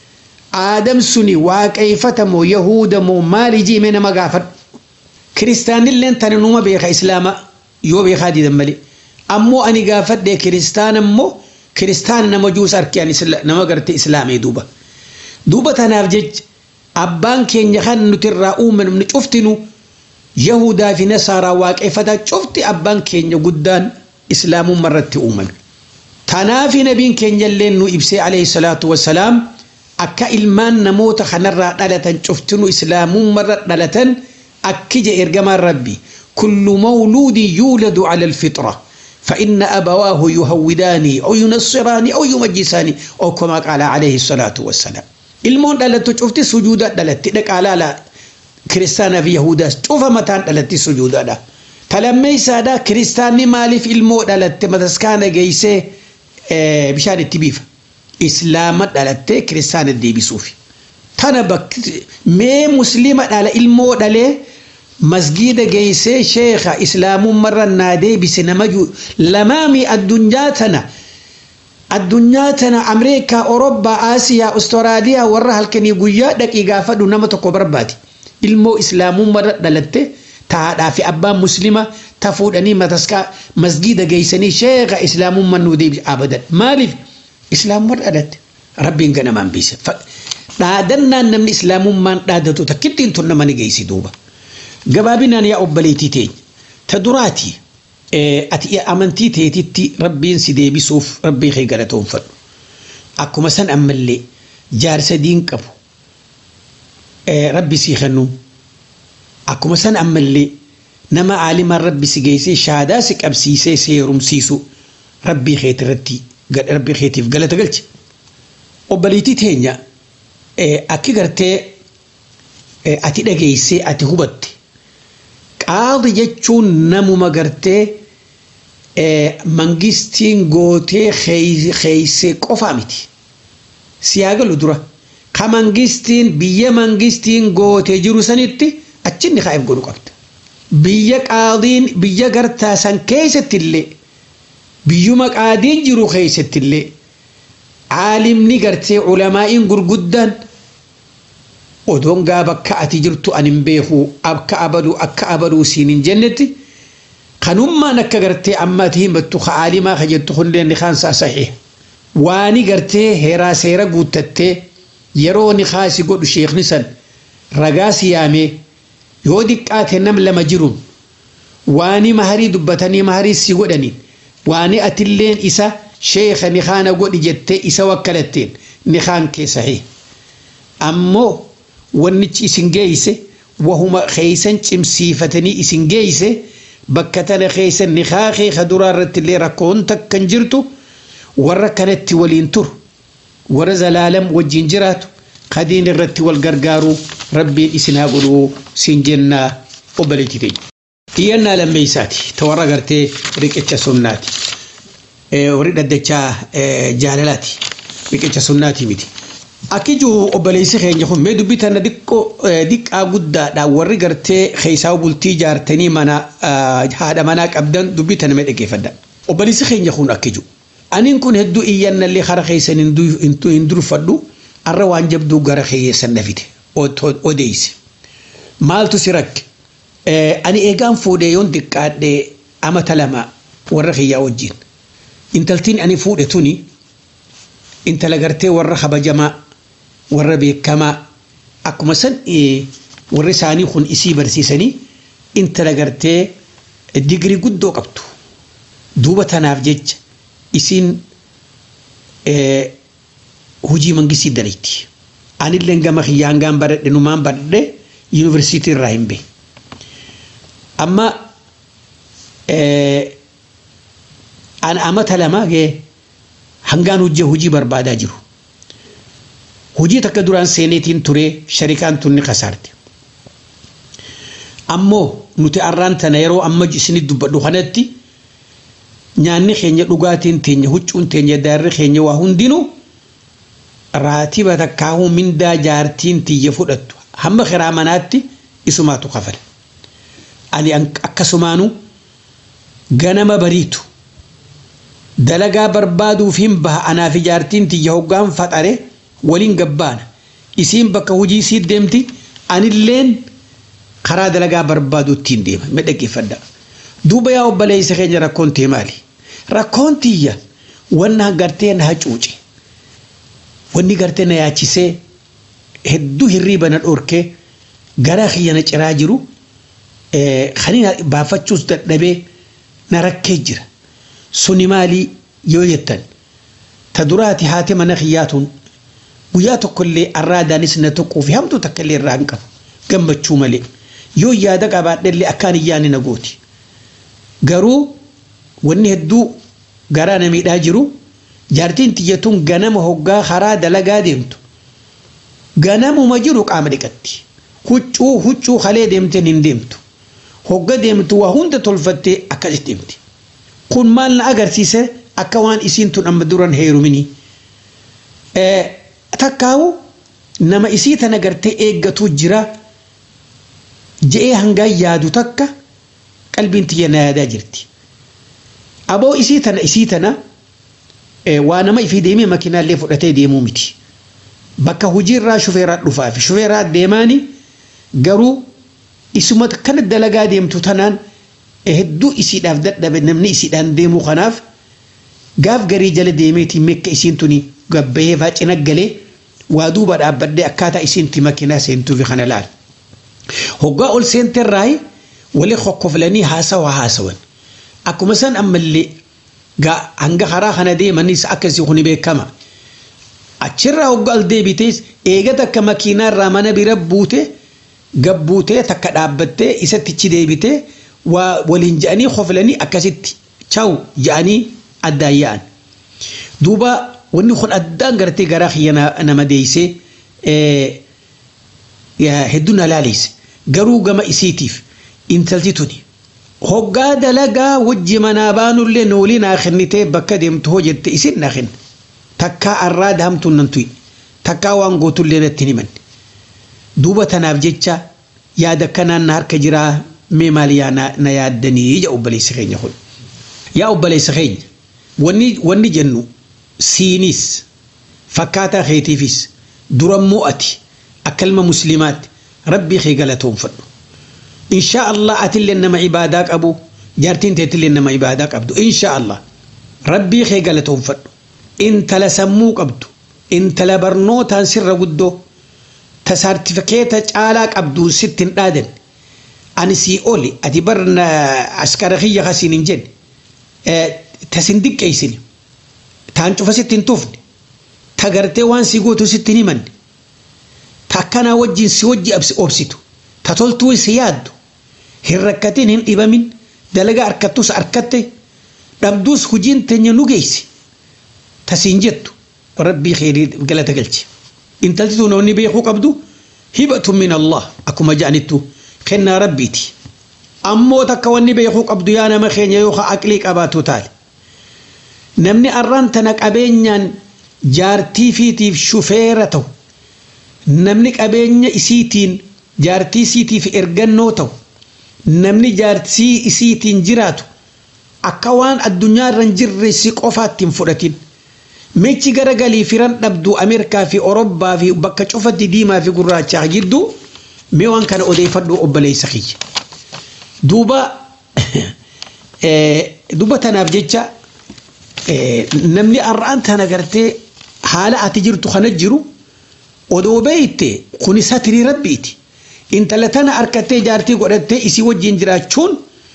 Speaker 5: aadam suni waaqeeffatamoo yahudamoo maali jiime nama gaafadhu kiristaanilleen tana numa beeka islaama yoo beekaa didan malee ammoo ani gaafadhe kiristaan ammoo kiristaana nama juus arkeen nama gartee islaamee duuba duuba tanaaf jecha abbaan keenya kan nuti irraa uumannu cuftinu yahudaa fi nasaaraa waaqeffataa cufti abbaan keenya guddaan islaamummaa irratti uumame tanaaf nabiin keenya illee nu ibsee alayhi salaatu wassalaam akka ilmaan namoota kanarraa dhalatan cuftinu islaamummaa irra dhalatan akki je ergamaan rabbi kullu mawluudin yuuladu ala alfitra فإن أبواه يهوداني أو ينصراني أو يمجساني أو كما قال عليه الصلاة والسلام المون دلت شفت سجودا دلت لك على لا كريستانا في يهودا شوف متان دلت سجودا دا تلمي سادا كريستاني مالي في المو دلت متسكانا جيسي اه بشان التبيف إسلام دلت كريستانا دي بسوفي تانا بك مي مسلمة على المو دلت masgiida geeysee sheekha islaamummarra naa deebise namaju lamaami addunyaa tana addunyaa tana ameerikaa orobbaa aasiyaa ustaraaliyaa warra halkanii guyyaa dhaqii gaafadhu nama tokko barbaadi ilmoo islaamummarra dhalatte taadhaa fi abbaan muslima ta fuudhanii mataskaa masgiida geeysanii sheekha islaamumman nuu deebise abadan maaliif islaamummarra dhalatte rabbiin ganamaan biise dhaadannaan namni islaamummaan dhaadatu takkittiin tun nama ni geeysi duuba gabaabinaan yaa obboleettii teenya ta duraati ati amantii teetitti rabbiin si deebisuuf rabbii kee galatoonfadhu akkuma san ammallee jaarsa diin qabu rabbi sii kennu akkuma san ammallee nama aalimaan rabbi si geessee shaadaa si qabsiisee si heerumsiisu rabbii keetirratti rabbii keetiif galata galche obboleettii teenya akki gartee ati dhageessee ati hubatte qaadi jechuun namuma gartee mangistiin gootee keeysee qofaa miti siyaa galu dura ka mangistiin biyya mangistiin gootee jiru sanitti achinni kaa'eef godhu qabda biyya qaadiin biyya gartaa san keessattillee biyyuma qaadiin jiru keessattillee caalimni gartee ulamaa'iin gurguddaan odoon gaa bakka ati jirtu an hin beeku akka abaduu akka abaduu siin hin jennetti kanummaan akka gartee amma ati himattu ka aalimaa ka jettu hundeen ni kaansaa sahih waani gartee heeraa seera guuttattee yeroo ni kaasi godhu sheekni san ragaa siyaamee yoo diqqaate nam lama jiruun waani maharii dubbatanii maharii si godhaniin waani atilleen isa sheeka ni kaana godhi jettee isa wakkalatteen ni kaan kee sahih ammoo wannichi isin geeyse wahuma keeysan cimsiifatanii isin geeyse bakka tana keeysan nikaa kee ka duraa irratti illee rakkoon takkan jirtu warra kanatti waliin turu warra zalaalam wajjin jiraatu kadiin irratti wal gargaaru rabbiin isin haa godhuu siin jennaa obboleetti teenya. Iyyannaa lammeeysaati ta warra gartee riqicha sunnaati. warri dhaddachaa jaalalaati riqicha sunnaati miti. Akkijuu obboleessi keenya kun mee dubbii tana diqqaa guddaadha warri gartee keessaa bultii jaartanii mana haadha manaa qabdan dubbii tana mee dhaggeeffadha. Obboleessi keenya kun akkijuu. Aniin kun hedduu iyyannallee kara keessan hin durfadhu arra waan jabduu gara keessan nafite odeessi. Maaltu si rakke? Ani eegaan fuudhee yoon diqqaadhee amata lama warra kiyyaa wajjin. Intaltiin ani fuudhe tuni intala gartee warra kabajamaa warra beekamaa akkuma san warri isaanii kun isii barsiisanii intala gartee digirii guddoo qabdu. Duuba tanaaf jecha isiin hojii mangistii dalayti. Anillee gama kiyyaan gaan baradhe numaan baradhe yuunivarsiitii irraa hin beeku. Amma an amata lama gee hangaan hojii hojii barbaadaa jiru. Hojii takka duraan seeneetiin ture sharikaan tunni kasaarte. Ammoo nuti arraan tana yeroo amma isinit dubbadhu kanatti nyaanni keenya dhugaatiin teenya huccuun teenya daarri keenya waa hundinuu raatiba takkaahuu mindaa jaartiin tiyya fudhattu hamma kiraa manaatti isumaatu kafala. Ani akkasumaanu ganama bariitu dalagaa barbaaduuf hin baha anaaf jaartiin tiyya hoggaan faxare waliin gabbaana isiin bakka hojii siit deemti anilleen karaa dalagaa barbaadu ittiin deema mee dhaggeeffadha. Duuba yaa obboleessa keenya rakkoon tee maali? Rakkoon tiyya wanna gartee na hacuuce wanni gartee na yaachisee hedduu hirriiba na dhorkee gara kiyya na ciraa jiru kan baafachuus dadhabee na rakkee jira. Suni maalii yoo jettan ta duraati haati mana kiyyaatuun guyyaa tokkollee arraadaanis na tuquu fi hamtuu takkallee irraa hin qabu gammachuu malee yoo yaada qabaadhellee akkaan iyyaani na gooti. Garuu wanni hedduu garaa na miidhaa jiru jaartiin tiyyatuun ganama hoggaa karaa dalagaa deemtu ganamuma jiru qaama dhiqatti huccuu huccuu kalee deemteen hin deemtu hogga deemtu waa hunda tolfattee akkasitti deemti kun maal na agarsiise akka waan isiin tun amma duran heerumini takkaawu nama isii tana gartee eeggatu jira je'ee hangaan yaadu takka qalbiin tiyya na yaadaa jirti aboo isii tana isii tana waa nama ifii deemee makiinaallee fudhatee deemuu miti. Bakka hojiirraa shufeeraa dhufaa fi shufeeraa deemaani garuu isuma kana dalagaa deemtu tanaan hedduu isiidhaaf dadhabe namni isiidhaan deemuu kanaaf gaaf garii jala deemeetiin mekka isiin tuni gabbayee faacina galee waa duuba dhaabbadhee akkaataa isiinti makiinaa seentuufi kana laal. Hoggaa ol seenterraayi walii kokkoflanii haasawaa haasawan. Akkuma san ammallee hanga karaa kana deemanis akkasii kuni beekama. Achirraa hoggaa ol deebitees eega takka makiinaarraa mana bira buute gabbuutee takka dhaabbattee isatti ichi deebitee waa waliin je'anii koflanii akkasitti chawu je'anii addaan yaa'an. Duuba wanni kun addaan gartee garaa kiyya nama deeysee hedduu na laalise garuu gama isiitiif intalti tuni. hoggaa dalagaa wajji manaa baanullee noolii naa kennitee bakka deemtu hoo jette isin naa kenna takkaa arraa dahamtuun nan tuyi takkaa waan gootullee natti himan duuba tanaaf jecha yaada kanaan na harka jiraa mee maal yaa na yaaddanii ija obboleessa keenya kun yaa obboleessa keenya wanni wanni jennu siinis fakkaataa keetiifis durammoo ati akka ilma muslimaatti rabbii kee galatoonfadhu إن شاء الله أتل لنا عبادك أبو جارتين تتل لنا عبادك أبدو إن شاء الله ربي خي قالتهم فدو إنت لسموك أبدو إنت لبرنو تنسر قدو تسارتفكيت عالك أبدو ستين آدن أنا سي أولي أتبرنا عسكرية خسين جن أه تسندك كيسين تانشوف ستين توفني تغرتي وان سيقوتو ستين من تاكنا وجين سيوجي أبس أبسيتو تتولتو سيادو hin rakkatin hin dhibamin dalagaa harkattus harkatte dhabduus hujiin teenya nu geessi tasiin jettu rabbii kheyrii galata galche intalti tun wanni beekuu qabdu hibatu min allah akkuma ja'anittu kennaa rabbiiti ammoo takka wanni beekuu qabdu yaa nama keenya yoo aqlii qabaatu taale namni arraan tana qabeenyaan jaartii fiitiif shufeera ta'u namni qabeenya isiitiin jaartii isiitiif ergannoo ta'u namni jaartii isiitiin jiraatu akka waan addunyaa irra hin jirre si qofaatti hin fudhatin. Meechi garagalii firan dhabdu Ameerikaa fi Orobbaa fi bakka cufatti diimaa fi gurraachaa jidduu mee waan kana odeeffadhu obboleessa kiyya. Duuba duuba tanaaf jecha namni har'aan tana gartee haala ati jirtu kana jiru odoo beeyte kuni satirii rabbiiti. Intala tana harkattee jaartii godhattee isii wajjin jiraachuun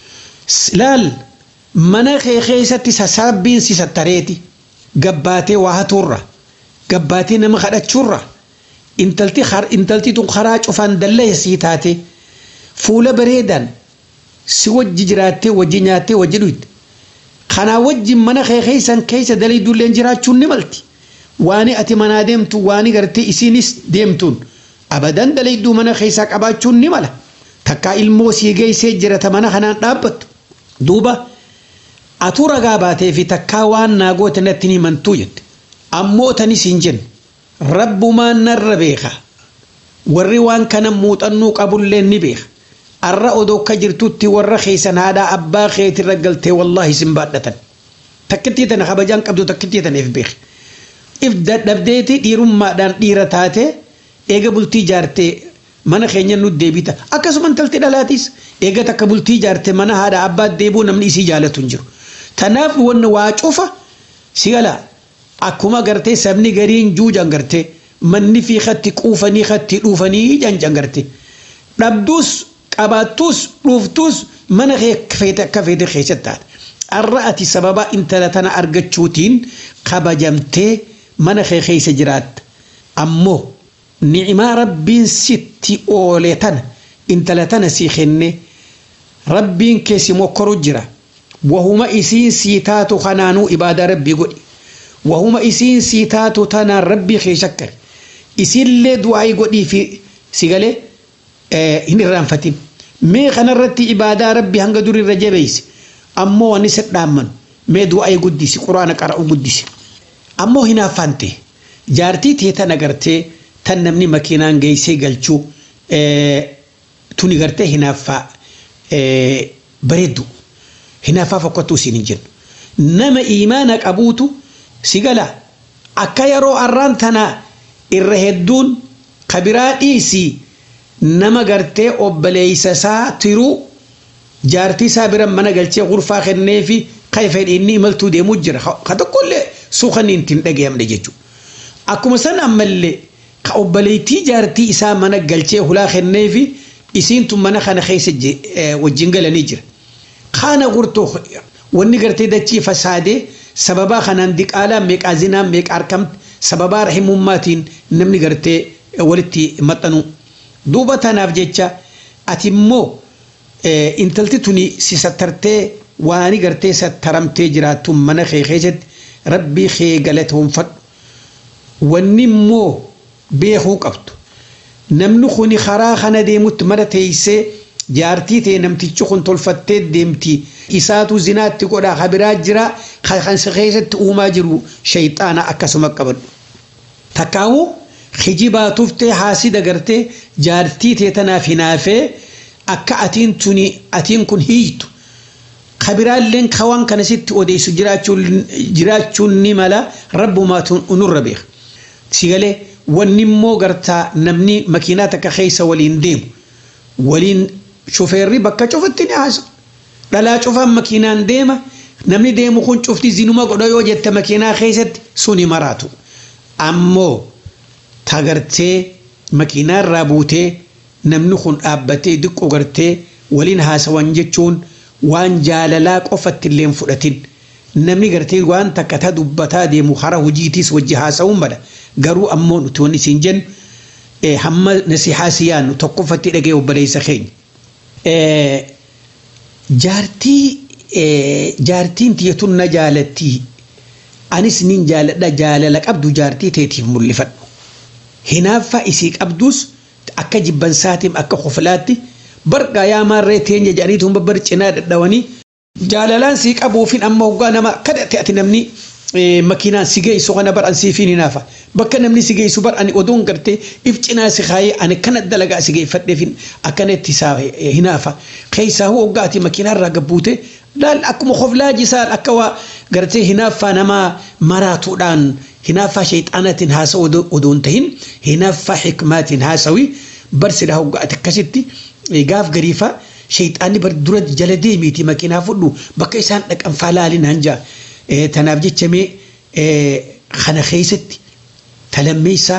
Speaker 5: laal mana kee keessatti sassaabbiin si sattareeti. gabbaatee waa hatuurra gabbaatee nama kadhachuurra intalti intalti tun karaa cufaan dalleessii taate fuula bareedaan si wajji jiraattee wajji nyaattee wajji dhuyte kanaa wajjin mana kee keessan keessa dalaydulleen jiraachuun ni malti waani ati manaa deemtu waani gartee isiinis deemtuun abadan dalayduu mana keessaa qabaachuun ni mala takkaa ilmoo sii geessee jirata mana kanaan dhaabbattu duuba. atu ragaa baatee fi takkaa waan naa goote natti ni himantuu jette ammoo tanis hin jenne rabbumaan narra beeka warri waan kana muuxannuu qabullee ni beeka arra odoo akka jirtutti warra keessan haadhaa abbaa keetirra galtee wallaahi sin baadhatan takkittii tana kabajaan qabdu takkittii taneef beeka if dadhabdeeti dhiirummaadhaan dhiira taate eega bultii jaartee mana keenya nu deebita akkasuma intalti dhalaatis eega takka bultii jaarte mana haadha abbaa deebuu namni isii jaalatu hin jiru. Tanaaf wanni waa cufa si gala akkuma gartee sabni gariin juujan gartee manni fi katti quufanii katti dhuufanii janjan gartee dhabduus qabaattuus dhuuftuus mana feete akka feete keessatti taate. Arra ati sababa intala tana argachuutiin kabajamtee mana kee keessa jiraatta. Ammoo ni'imaa rabbiin sitti oole tana intala tana sii kenne rabbiin keessi mokkoru jira. wahuma isiin sii taatu kanaanuu ibaadaa rabbii godhi wahuma isiin sii taatu tanaan rabbii kee shakkari isiillee du'aa'ii godhii fi si galee hin irraanfatin mee kanarratti ibaadaa rabbii hanga durirra jabeeyse ammoo wanni sedhaamman mee du'aa'ii guddisi quraana qara'u guddisi ammoo hinaaffante jaartii tee tan agartee tan namni makiinaan geessee galchuu tuni gartee hinaaffaa bareeddu. hinaaffaa fokkattuu siin hin jennu nama imaana qabuutu si gala akka yeroo arraan tana irra hedduun kabiraa dhiisii nama gartee obboleeysa isaa tiruu jaartii isaa bira mana galchee gurfaa kennee fi kan fedhi inni imaltuu deemuu jira ka tokkollee suukan ittiin dhagayamne jechuudha. Akkuma san ammallee ka obboleettii jaartii isaa mana galchee hulaa kennee fi isiintu mana kana keessa wajjin galanii jira. Kana gurtuu wanni gartee dachii fasaadee sababaa kanaan diqaalaa meeqaa zinaa meeqaa argamte sababaa rahimummaatiin namni gartee walitti maxxanu. Duuba tanaaf jecha ati immoo intalti tuni si sattartee waani gartee sattaramtee jiraattu mana kee keessatti rabbii kee galatoonfadhu. Wanni immoo beekuu qabdu. Namni kuni karaa kana deemutti mara teessee jaartii ta'e namtichi kun tolfattee deemti. Isaatu zinaatti godhaa habiraa jira kan keessatti uumaa jiru shayxaana akkasuma qabadhu. Takkaawuu hijibaa tuftee haasida gartee jaartii ta'e tanaaf hinaafee akka atiin tuni atiin kun hiitu. Kabiraalleen kawaan kana sitti odeessu jiraachuun ni mala rabbumaatu nurra beeka. Sigalee wanni immoo gartaa namni makiinaa takka keessa waliin deemu waliin shufeerri bakka cufatti ni haasa. Dhalaa cufaan makiinaan deema namni deemu kun cufti zinuma godha yoo jette makiinaa keessatti suni maraatu. Ammoo tagartee makiinaa irraa buutee namni kun dhaabbatee diqqoo gartee waliin haasawan jechuun waan jaalalaa qofatti illee fudhatin. Namni gartee waan takka ta dubbataa deemu hara hojiitiis wajji haasa'uun bada. Garuu ammoo nuti wanni siin jennu hamma nasihaa si yaannu tokkoffatti dhagee obboleessa keenya. Jaartii jaartiin tiyatun na jaalattii anis nin jaaladha jaalala qabdu jaartii teetiif mul'ifadhu. Hinaaffaa isii qabdus akka jibbansaatiif akka kofilaatti barqaa yaa maarree teenya jedhaniitu babbar cinaa dadhawanii jaalalaan sii qabuufin amma hoggaa nama kadhate ati namni makiinaan si geessu kana bar an siifin hinaafa bakka namni si geessu bar ani oduun gartee if cinaa si kaayee ani kana dalagaa si geeffadheefin akkanatti isaa hinaafa keessaa hoo hoggaati makiinaarraa gabbuute laal akkuma koflaa jisaan akka waa gartee hinaaffaa namaa maraatuudhaan hinaaffaa shayxaanatiin haasa'u odoon tahin hinaaffaa xikmaatiin haasawi barsidha hoggaati akkasitti gaaf gariifaa shayxaanni bar dura jala deemiiti makiinaa fudhu bakka isaan dhaqan faalaalin hanjaa. tanaaf jechamee kana keessatti talammeessaa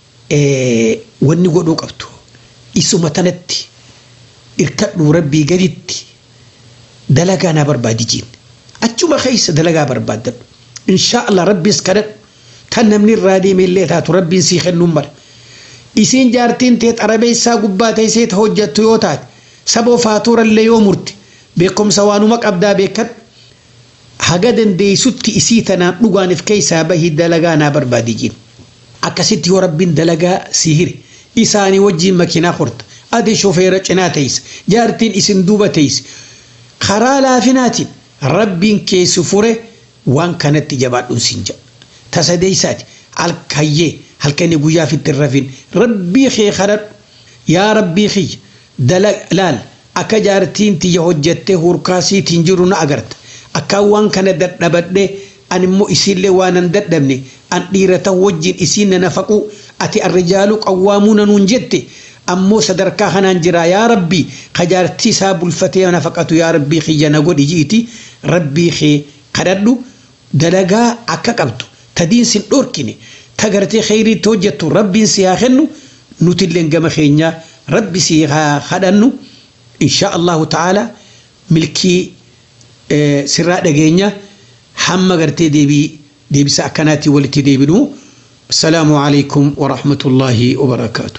Speaker 5: wanni godhuu qabdu isuma tanatti irkadhuu rabbii gaditti dalagaa naa barbaadi jiin achuma keessa dalagaa barbaaddadhu inshaa Allah rabbiis kadhadhu tan namni irraa deemeellee taatu rabbiin sii kennuun mala isiin jaartiin tee xarabeessaa gubbaa teessee ta hojjattu yoo taate saboo faatuurallee yoo murte beekumsa waanuma qabdaa beekadhu haga dandeessutti isii tanaan dhugaaniif keessaa bahii dalagaa naa barbaadi jiin akkasitti yoo rabbiin dalagaa sii hire isaanii wajjiin makiinaa horta ati shofeera cinaa teessa jaartiin isin duuba teessa karaa laafinaatiin rabbiin keessi fure waan kanatti jabaadhuun siin jedha tasadeessaati halkayyee halkanii guyyaa fitti rafin rabbii kee kadhadhu yaa rabbii kiyya laal akka jaartiin tiyya hojjettee hurkaasiitiin jiru na agarta akkaan waan kana dadhabadhee an immoo isiillee waan an dadhabne an dhiira ta'u wajjin isiin na nafaqu ati arrijaalu qawwaamuuna nuun jette ammoo sadarkaa kanaan jira yaa rabbii kajaartii isaa bulfatee nafaqatu yaa rabbii kiyya na godhi jiiti rabbii kee kadhadhu dalagaa akka qabdu tadiin sin dhorkine ta gartee kheyriitti hojjettu rabbiin si haa kennu nutilleen gama keenyaa rabbi si haa kadhannu insha allahu ta'ala milkii sirraa dhageenya hamma gartee deebii deebisa akkanaatti walitti deebinu السلام عليكم ورحمة الله وبركاته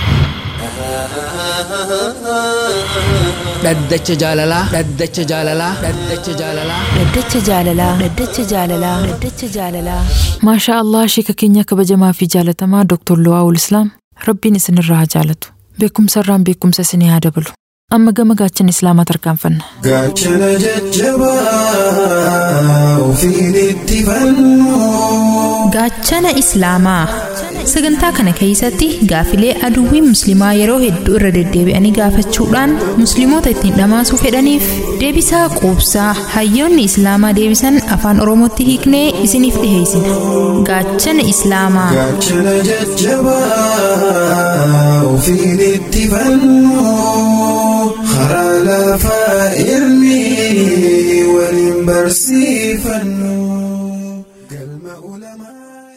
Speaker 3: dhaddacha jaalalaa dhaddacha jaalalaa dhaddacha jaalalaa
Speaker 2: Dhaddacha jaalalaa Dhaddacha jaalalaa Dhaddacha jaalalaa Maashaa Allah sheeka keenya kabajamaa fi jaalatamaa Dr. Luwaawul Islaam Rabbiin isinirraa haa jaalatu beekumsa irraan beekumsa isinii haa dabalu amma gama gaachana islaamaa tarkaanfanna.
Speaker 6: Gaachana jajjabaa ofiin itti fannu.
Speaker 7: Gaachana Islaamaa sagantaa kana keessatti gaafilee aduwwiin musliimaa yeroo hedduu irra deddeebi'anii gaafachuudhaan musliimoota ittiin dhamaasuu fedhaniif deebisaa quubsaa hayyoonni islaamaa deebisan afaan oromootti hiiknee isiniif dhiheessina gaachana islaamaa.
Speaker 6: Gaachana jajjabaa ofiin itti fannu. Karaa lafaa ilmi waliin barsiifannu. Galma ulamaa.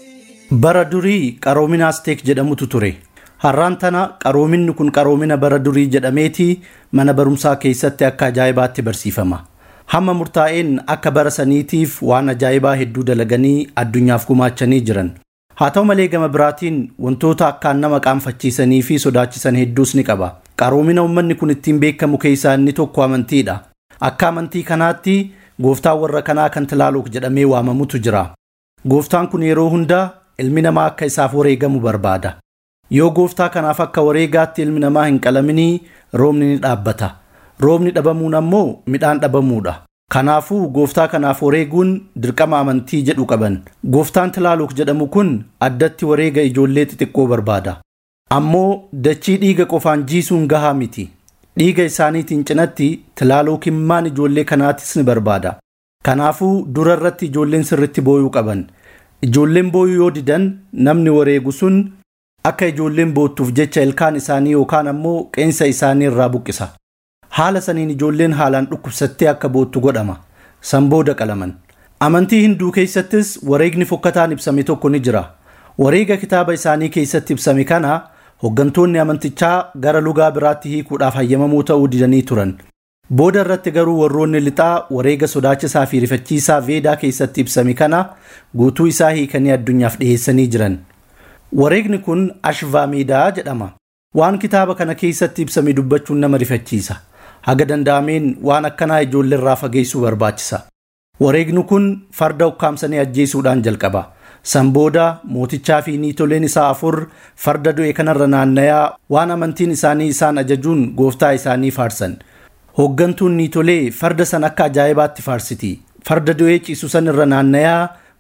Speaker 8: Bara durii qaroomina Asteek jedhamutu ture. Har'aan tana qaroominni kun qaroomina bara durii jedhameeti mana barumsaa keessatti akka ajaa'ibaatti barsiifama. Hamma murtaa'een akka bara saniitiif waan ajaa'ibaa hedduu dalaganii addunyaaf gumaachanii jiran. Haa ta'u malee gama biraatiin wantoota akkaan nama qaanfachiisanii fi sodaachisan hedduus ni qaba. Qaroomina uummanni kun ittiin beekamu keessaa inni tokko amantiidha. Akka amantii kanaatti gooftaan warra kanaa kan tilaaluuf jedhamee waamamutu jira. Gooftaan kun yeroo hundaa ilmi namaa akka isaaf wareegamu barbaada. Yoo gooftaa kanaaf akka wareegaatti ilmi namaa hin qalaminii roobni ni dhaabbata. Roobni dhabamuun ammoo midhaan dhabamuudha. Kanaafuu gooftaa kanaaf wareeguun dirqama amantii jedhu qaban. Gooftaan tilaaluuf jedhamu kun addatti wareega ijoollee xixiqqoo barbaada. Ammoo dachii dhiiga qofaan jiisuun gahaa miti. Dhiiga isaaniitiin cinatti tilaaluuf immaan ijoollee kanaatis ni barbaada. Kanaafuu dura irratti ijoolleen sirritti booyuu qaban. Ijoolleen booyuu yoo didan namni wareegu sun akka ijoolleen boottuuf jecha ilkaan isaanii yookaan ammoo qeensa isaanii irraa buqqisa. Haala saniin ijoolleen haalaan dhukkubsattee akka boottu godhama. San booda qalaman. Amantii hinduu keessattis wareegni fokkataan ibsame tokko ni jira. Wareega kitaaba isaanii keessatti ibsame kana hooggantoonni amantichaa gara lugaa biraatti hiikuudhaaf hayyamamuu ta'uu didanii turan. Booda irratti garuu warroonni lixaa wareega sodaachisaa fi rifachiisaa veedaa keessatti ibsame kana guutuu isaa hiikanii addunyaaf dhiyeessanii jiran. Wareegni kun Ashvaameedaa jedhama. Waan kitaaba kana keessatti ibsame dubbachuun nama rifachiisa. Haga danda'ameen waan akkanaa ijoollee irraa fageessuu barbaachisa. Wareegni kun farda ukkaamsanii ajjeesuudhaan jalqaba. San booda mootichaa fi niitoleen isaa afur farda du'e kanarra naannayaa waan amantiin isaanii isaan ajajuun gooftaa isaanii faarsan. Hooggantuun niitolee farda san akka ajaa'ibaatti faarsiti. Farda du'ee ciisu san irra naannayaa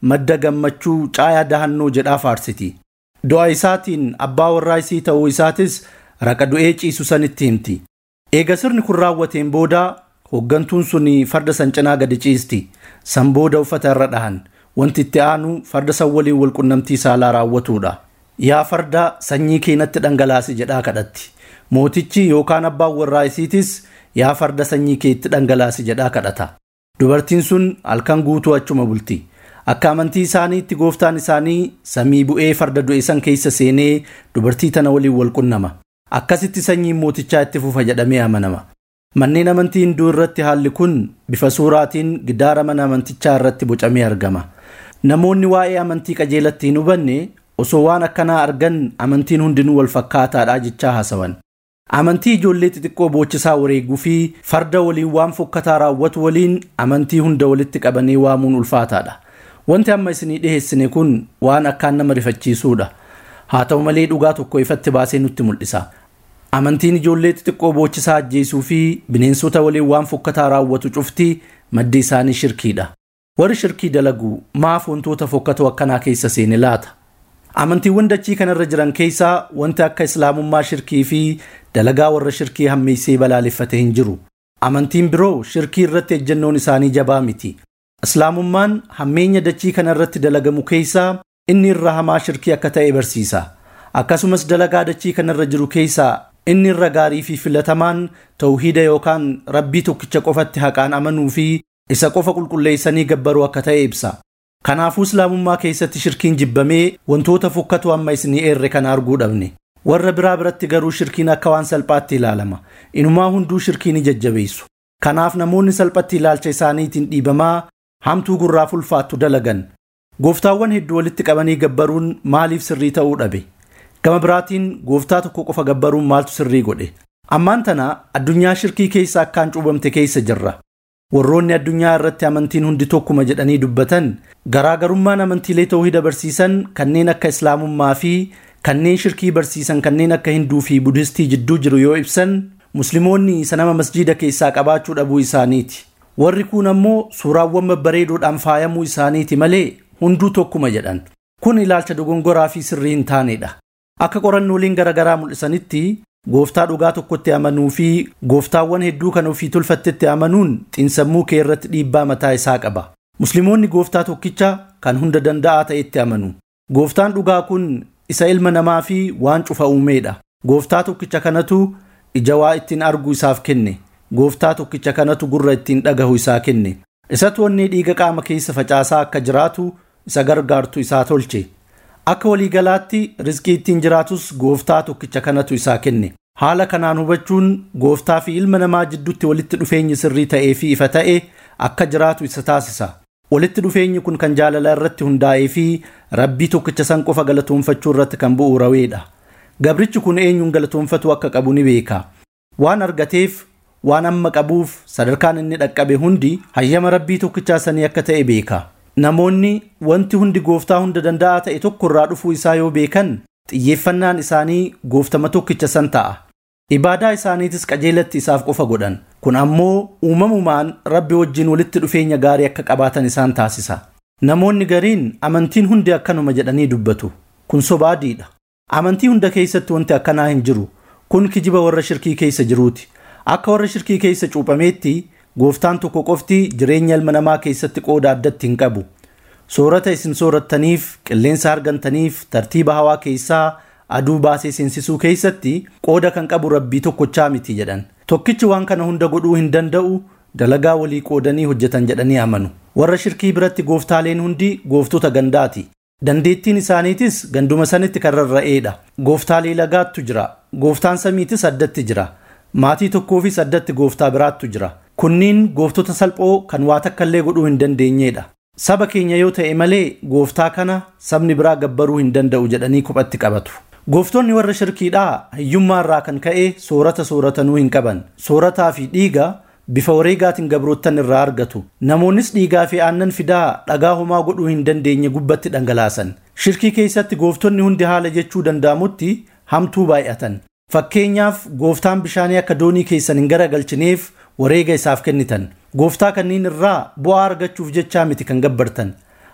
Speaker 8: madda gammachuu caayaa dahannoo jedhaa faarsiti du'a isaatiin abbaa warraa isii ta'uu isaatis raqa du'ee ciisu sanitti himti eega sirni kun raawwateen booda hooggantuun sun farda san cinaa gadi ciisti san booda uffata irra dhahan wanti itti aanu farda san waliin walqunnamtii saalaa raawwatuudha yaa farda sanyii keenatti dhangalaasi jedhaa kadhatti mootichi yookaan abbaan warraa isiitis yaa farda sanyii keetti dhangalaasi jedhaa kadhata dubartiin sun halkan guutuu achuma bulti akka amantii isaaniitti gooftaan isaanii samii bu'ee farda du'e san keessa seenee dubartii tana waliin walqunnama akkasitti sanyiin mootichaa itti fufa jedhamee amanama manneen amantii hinduu irratti haalli kun bifa suuraatiin gidaara mana amantichaa irratti bocamee argama namoonni waa'ee amantii qajeelatti hin hubanne osoo waan akkanaa argan amantiin hundinuu wal fakkaataadha jechaa haasawan amantii ijoollee xixiqqoo boochisaa wareeguu fi farda waliin waan fokkataa raawwatu waliin amantii hunda walitti qabanii waamuun ulfaataadha wanti amma isinii dhiheessine kun waan akkaan nama rifachiisuudha haa ta'u malee dhugaa tokko ifatti baasee nutti mul'isa amantiin ijoollee xixiqqoo boochisaa ajjeesuu fi bineensota waliin waan fokkataa raawwatu cufti maddi isaanii shirkiidha warri shirkii dalagu maaf wantoota fokkatoo akkanaa keessa seene laata amantiiwwan dachii kanarra jiran keessaa wanti akka islaamummaa shirkii fi dalagaa warra shirkii hammeessee balaaleffate hin jiru amantiin biroo shirkii irratti ejjennoon isaanii jabaa miti islaamummaan hammeenya dachii kanarratti dalagamu keessaa inni irra hamaa shirkii akka ta'e barsiisa akkasumas dalagaa dachii kanarra jiru keessaa inni irra gaarii fi filatamaan tawhiida yookaan rabbii tokkicha qofatti haqaan amanuu fi isa qofa qulqulleessanii gabbaruu akka ta'e ibsa kanaafuu islaamummaa keessatti shirkiin jibbamee wantoota fokkatu amma isinii eerre kana arguu dhabne warra biraa biratti garuu shirkiin akka waan salphaatti ilaalama inumaa hunduu shirkii ni jajjabeessu kanaaf namoonni salphatti ilaalcha isaaniitiin dhiibamaa hamtuu gurraaf ulfaattu dalagan gooftaawwan hedduu walitti qabanii gabbaruun maaliif sirrii ta'uu dhabe gama biraatiin gooftaa tokko qofa gabbaruun maaltu sirrii godhe ammaan tana addunyaa shirkii keessa akkaan cuubamte keessa jirra warroonni addunyaa irratti amantiin hundi tokkuma jedhanii dubbatan garaagarummaan amantiilee tawhida barsiisan kanneen akka islaamummaa fi kanneen shirkii barsiisan kanneen akka hinduu fi budhistii jidduu jiru yoo ibsan musliimoonni isa nama masjiida keessaa qabaachuu dhabuu isaaniiti warri kun ammoo suuraawwan babbareedoodhaan faayamuu isaaniiti malee hunduu tokkuma jedhan kun ilaalcha dogongoraa fi sirrii hin taanedha akka qorannooleen garaagaraa mul'isanitti gooftaa dhugaa tokkotti amanuu fi gooftaawwan hedduu kan ofii tolfattetti amanuun xiinsammuu kee irratti dhiibbaa mataa isaa qaba musliimoonni gooftaa tokkicha kan hunda danda'aa ta'etti amanu gooftaan dhugaa kun isa ilma namaa fi waan cufa uumeedha gooftaa tokkicha kanatu ija waa ittiin argu isaaf kenne gooftaa tokkicha kanatu gurra ittiin dhagahu isaa kenne isatu onnee dhiiga qaama keessa facaasaa akka jiraatu isa gargaartu isaa tolche akka waliigalaatti rizqii ittiin jiraatus gooftaa tokkicha kanatu isaa kenne haala kanaan hubachuun gooftaa fi ilma namaa jidduutti walitti dhufeenyi sirrii ta'ee fi ifa ta'e akka jiraatu isa taasisa walitti dhufeenyi kun kan jaalala irratti hundaa'ee fi rabbii tokkicha san qofa galatoonfachuu irratti kan bu'uuraweedha gabrichi kun eenyuun galatoonfatu akka qabu ni beeka waan argateef waan amma qabuuf sadarkaan inni dhaqqabe hundi hayyama rabbii tokkichaa sanii akka ta'e beeka namoonni wanti hundi gooftaa hunda danda'aa ta'e tokko irraa dhufuu isaa yoo beekan xiyyeeffannaan isaanii gooftama tokkicha san ta'a ibaadaa isaaniitis qajeelatti isaaf qofa godhan kun ammoo uumamumaan rabbi wajjin walitti dhufeenya gaarii akka qabaatan isaan taasisa namoonni gariin amantiin hundi akkanuma jedhanii dubbatu kun sobaadiidha amantii hunda keessatti wanti akkanaa hin jiru kun kijiba warra shirkii keessa jiruuti akka warra shirkii keessa cuuphameetti gooftaan tokko qofti jireenya ilma namaa keessatti qooda addatti hin qabu soorata isin soorattaniif qilleensa argantaniif tartiiba hawaa keessaa aduu baasee seensisuu keessatti qooda kan qabu rabbii tokkochaa miti jedhan tokkichi waan kana hunda godhuu hin danda'u dalagaa walii qoodanii hojjetan jedhanii amanu warra shirkii biratti gooftaaleen hundi gooftota gandaati dandeettiin isaaniitis ganduma sanitti kan rarra'eedha gooftaalee lagaattu jira gooftaan samiitis addatti jira maatii tokkoofis addatti gooftaa biraattu jira kunniin gooftota salphoo kan waa takkallee godhuu hin dandeenyeedha saba keenya yoo ta'e malee gooftaa kana sabni biraa gabbaruu hin danda'u jedhanii kophatti qabatu gooftonni warra shirkiidhaa hiyyummaa irraa kan ka'e soorata sooratanuu hin qaban soorataa fi dhiiga bifa wareegaatiin gabroottan irraa argatu namoonnis dhiigaa fi aannan fidaa dhagaa homaa godhuu hin dandeenye gubbatti dhangalaasan shirkii keessatti gooftonni hundi haala jechuu danda'amutti hamtuu baay'atan fakkeenyaaf gooftaan bishaanii akka doonii keessan hin garagalchineef wareega isaaf kennitan gooftaa kanniin irraa bu'aa argachuuf jechaa miti kan gabbartan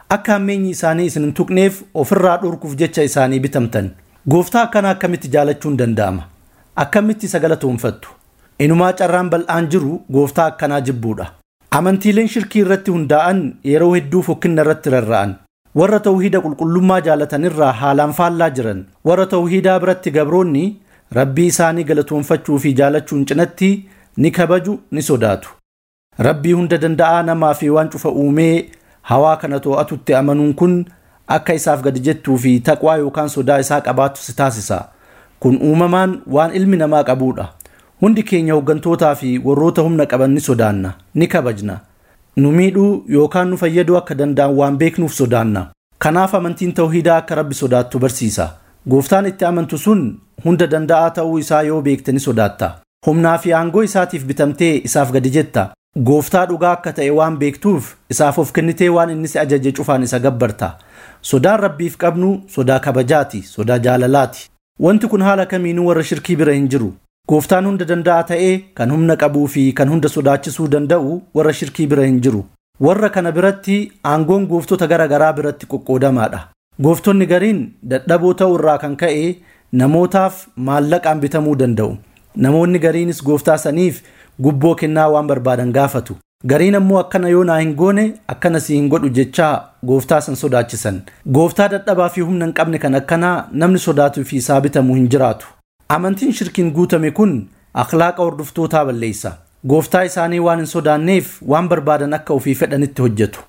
Speaker 8: akka hammeenyi isaanii isin hin tuqneef ofirraa dhorkuuf jecha isaanii bitamtan gooftaa akkanaa akkamitti jaalachuun danda'ama akkamitti isa galatoonfattu inumaa carraan bal'aan jiru gooftaa akkanaa jibbuudha amantiileen shirkii irratti hundaa'an yeroo hedduu fokkinna irratti rarra'an warra tawhiida qulqullummaa jaalatanirraa haalaan faallaa jiran warra tawhiidaa biratti gabroonni rabbii isaanii galatoonfachuu fi jaalachuun cinatti ni kabaju ni sodaatu rabbii hunda danda'aa namaa fi waan cufa uumee hawaa kana to'atutti amanuun kun akka isaaf gadi jettuu fi taqwaa yookaan sodaa isaa qabaattu si taasisa kun uumamaan waan ilmi namaa qabuudha hundi keenya hooggantootaa fi warroota humna qaban ni sodaanna ni kabajna nu miidhuu yookaan nu fayyaduu akka danda'an waan beeknuuf sodaanna kanaaf amantiin tawhiidaa akka rabbi sodaattu barsiisa gooftaan itti amantu sun hunda danda'aa ta'uu isaa yoo beekte ni sodaatta humnaa fi aangoo isaatiif bitamtee isaaf gadi jetta gooftaa dhugaa akka ta'e waan beektuuf isaaf of kennitee waan inni si ajaje cufaan isa gabbarta sodaan rabbiif qabnu sodaa kabajaati sodaa jaalalaati wanti kun haala kamiinuu warra shirkii bira hin jiru gooftaan hunda danda'aa ta'ee kan humna qabuu fi kan hunda sodaachisuu danda'u warra shirkii bira hin jiru warra kana biratti aangoon gooftota gara garaa biratti qoqqoodamaadha gooftonni gariin dadhaboo ta'uu irraa kan ka'e namootaaf maallaqaan bitamuu danda'u namoonni gariinis gooftaa saniif gubboo kennaa waan barbaadan gaafatu gariin ammoo akkana yoo naa hin goone akkana si hin godhu jechaa gooftaa san sodaachisan gooftaa dadhabaa fi humna hin qabne kan akkanaa namni sodaatuu fi isaa bitamuu hin jiraatu amantiin shirkiin guutame kun akhlaaqa hordoftootaa balleessa gooftaa isaanii waan hin sodaanneef waan barbaadan akka ofii fedhanitti hojjetu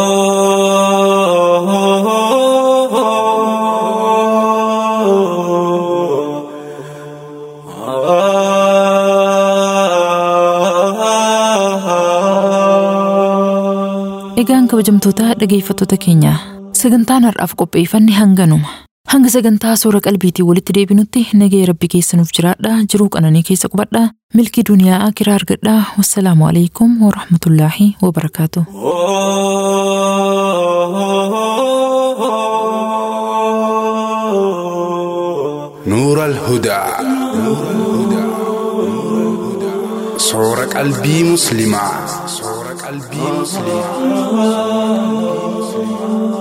Speaker 2: Egaan kabajamtoota dhageeffattoota keenya sagantaan har'aaf qopheeffanne hanganuma. Hanga sagantaa soora qalbiitii walitti deebinutti nagaya rabbi keessanuuf jiraadha jiruu qananii keessa qubadha milkii duniyaa akiraa argadha wassalaamu alaikum warahmatullaahi wabarakaatu.
Speaker 9: نور الهدى صور قلبي مسلمة صور قلبي مسلمة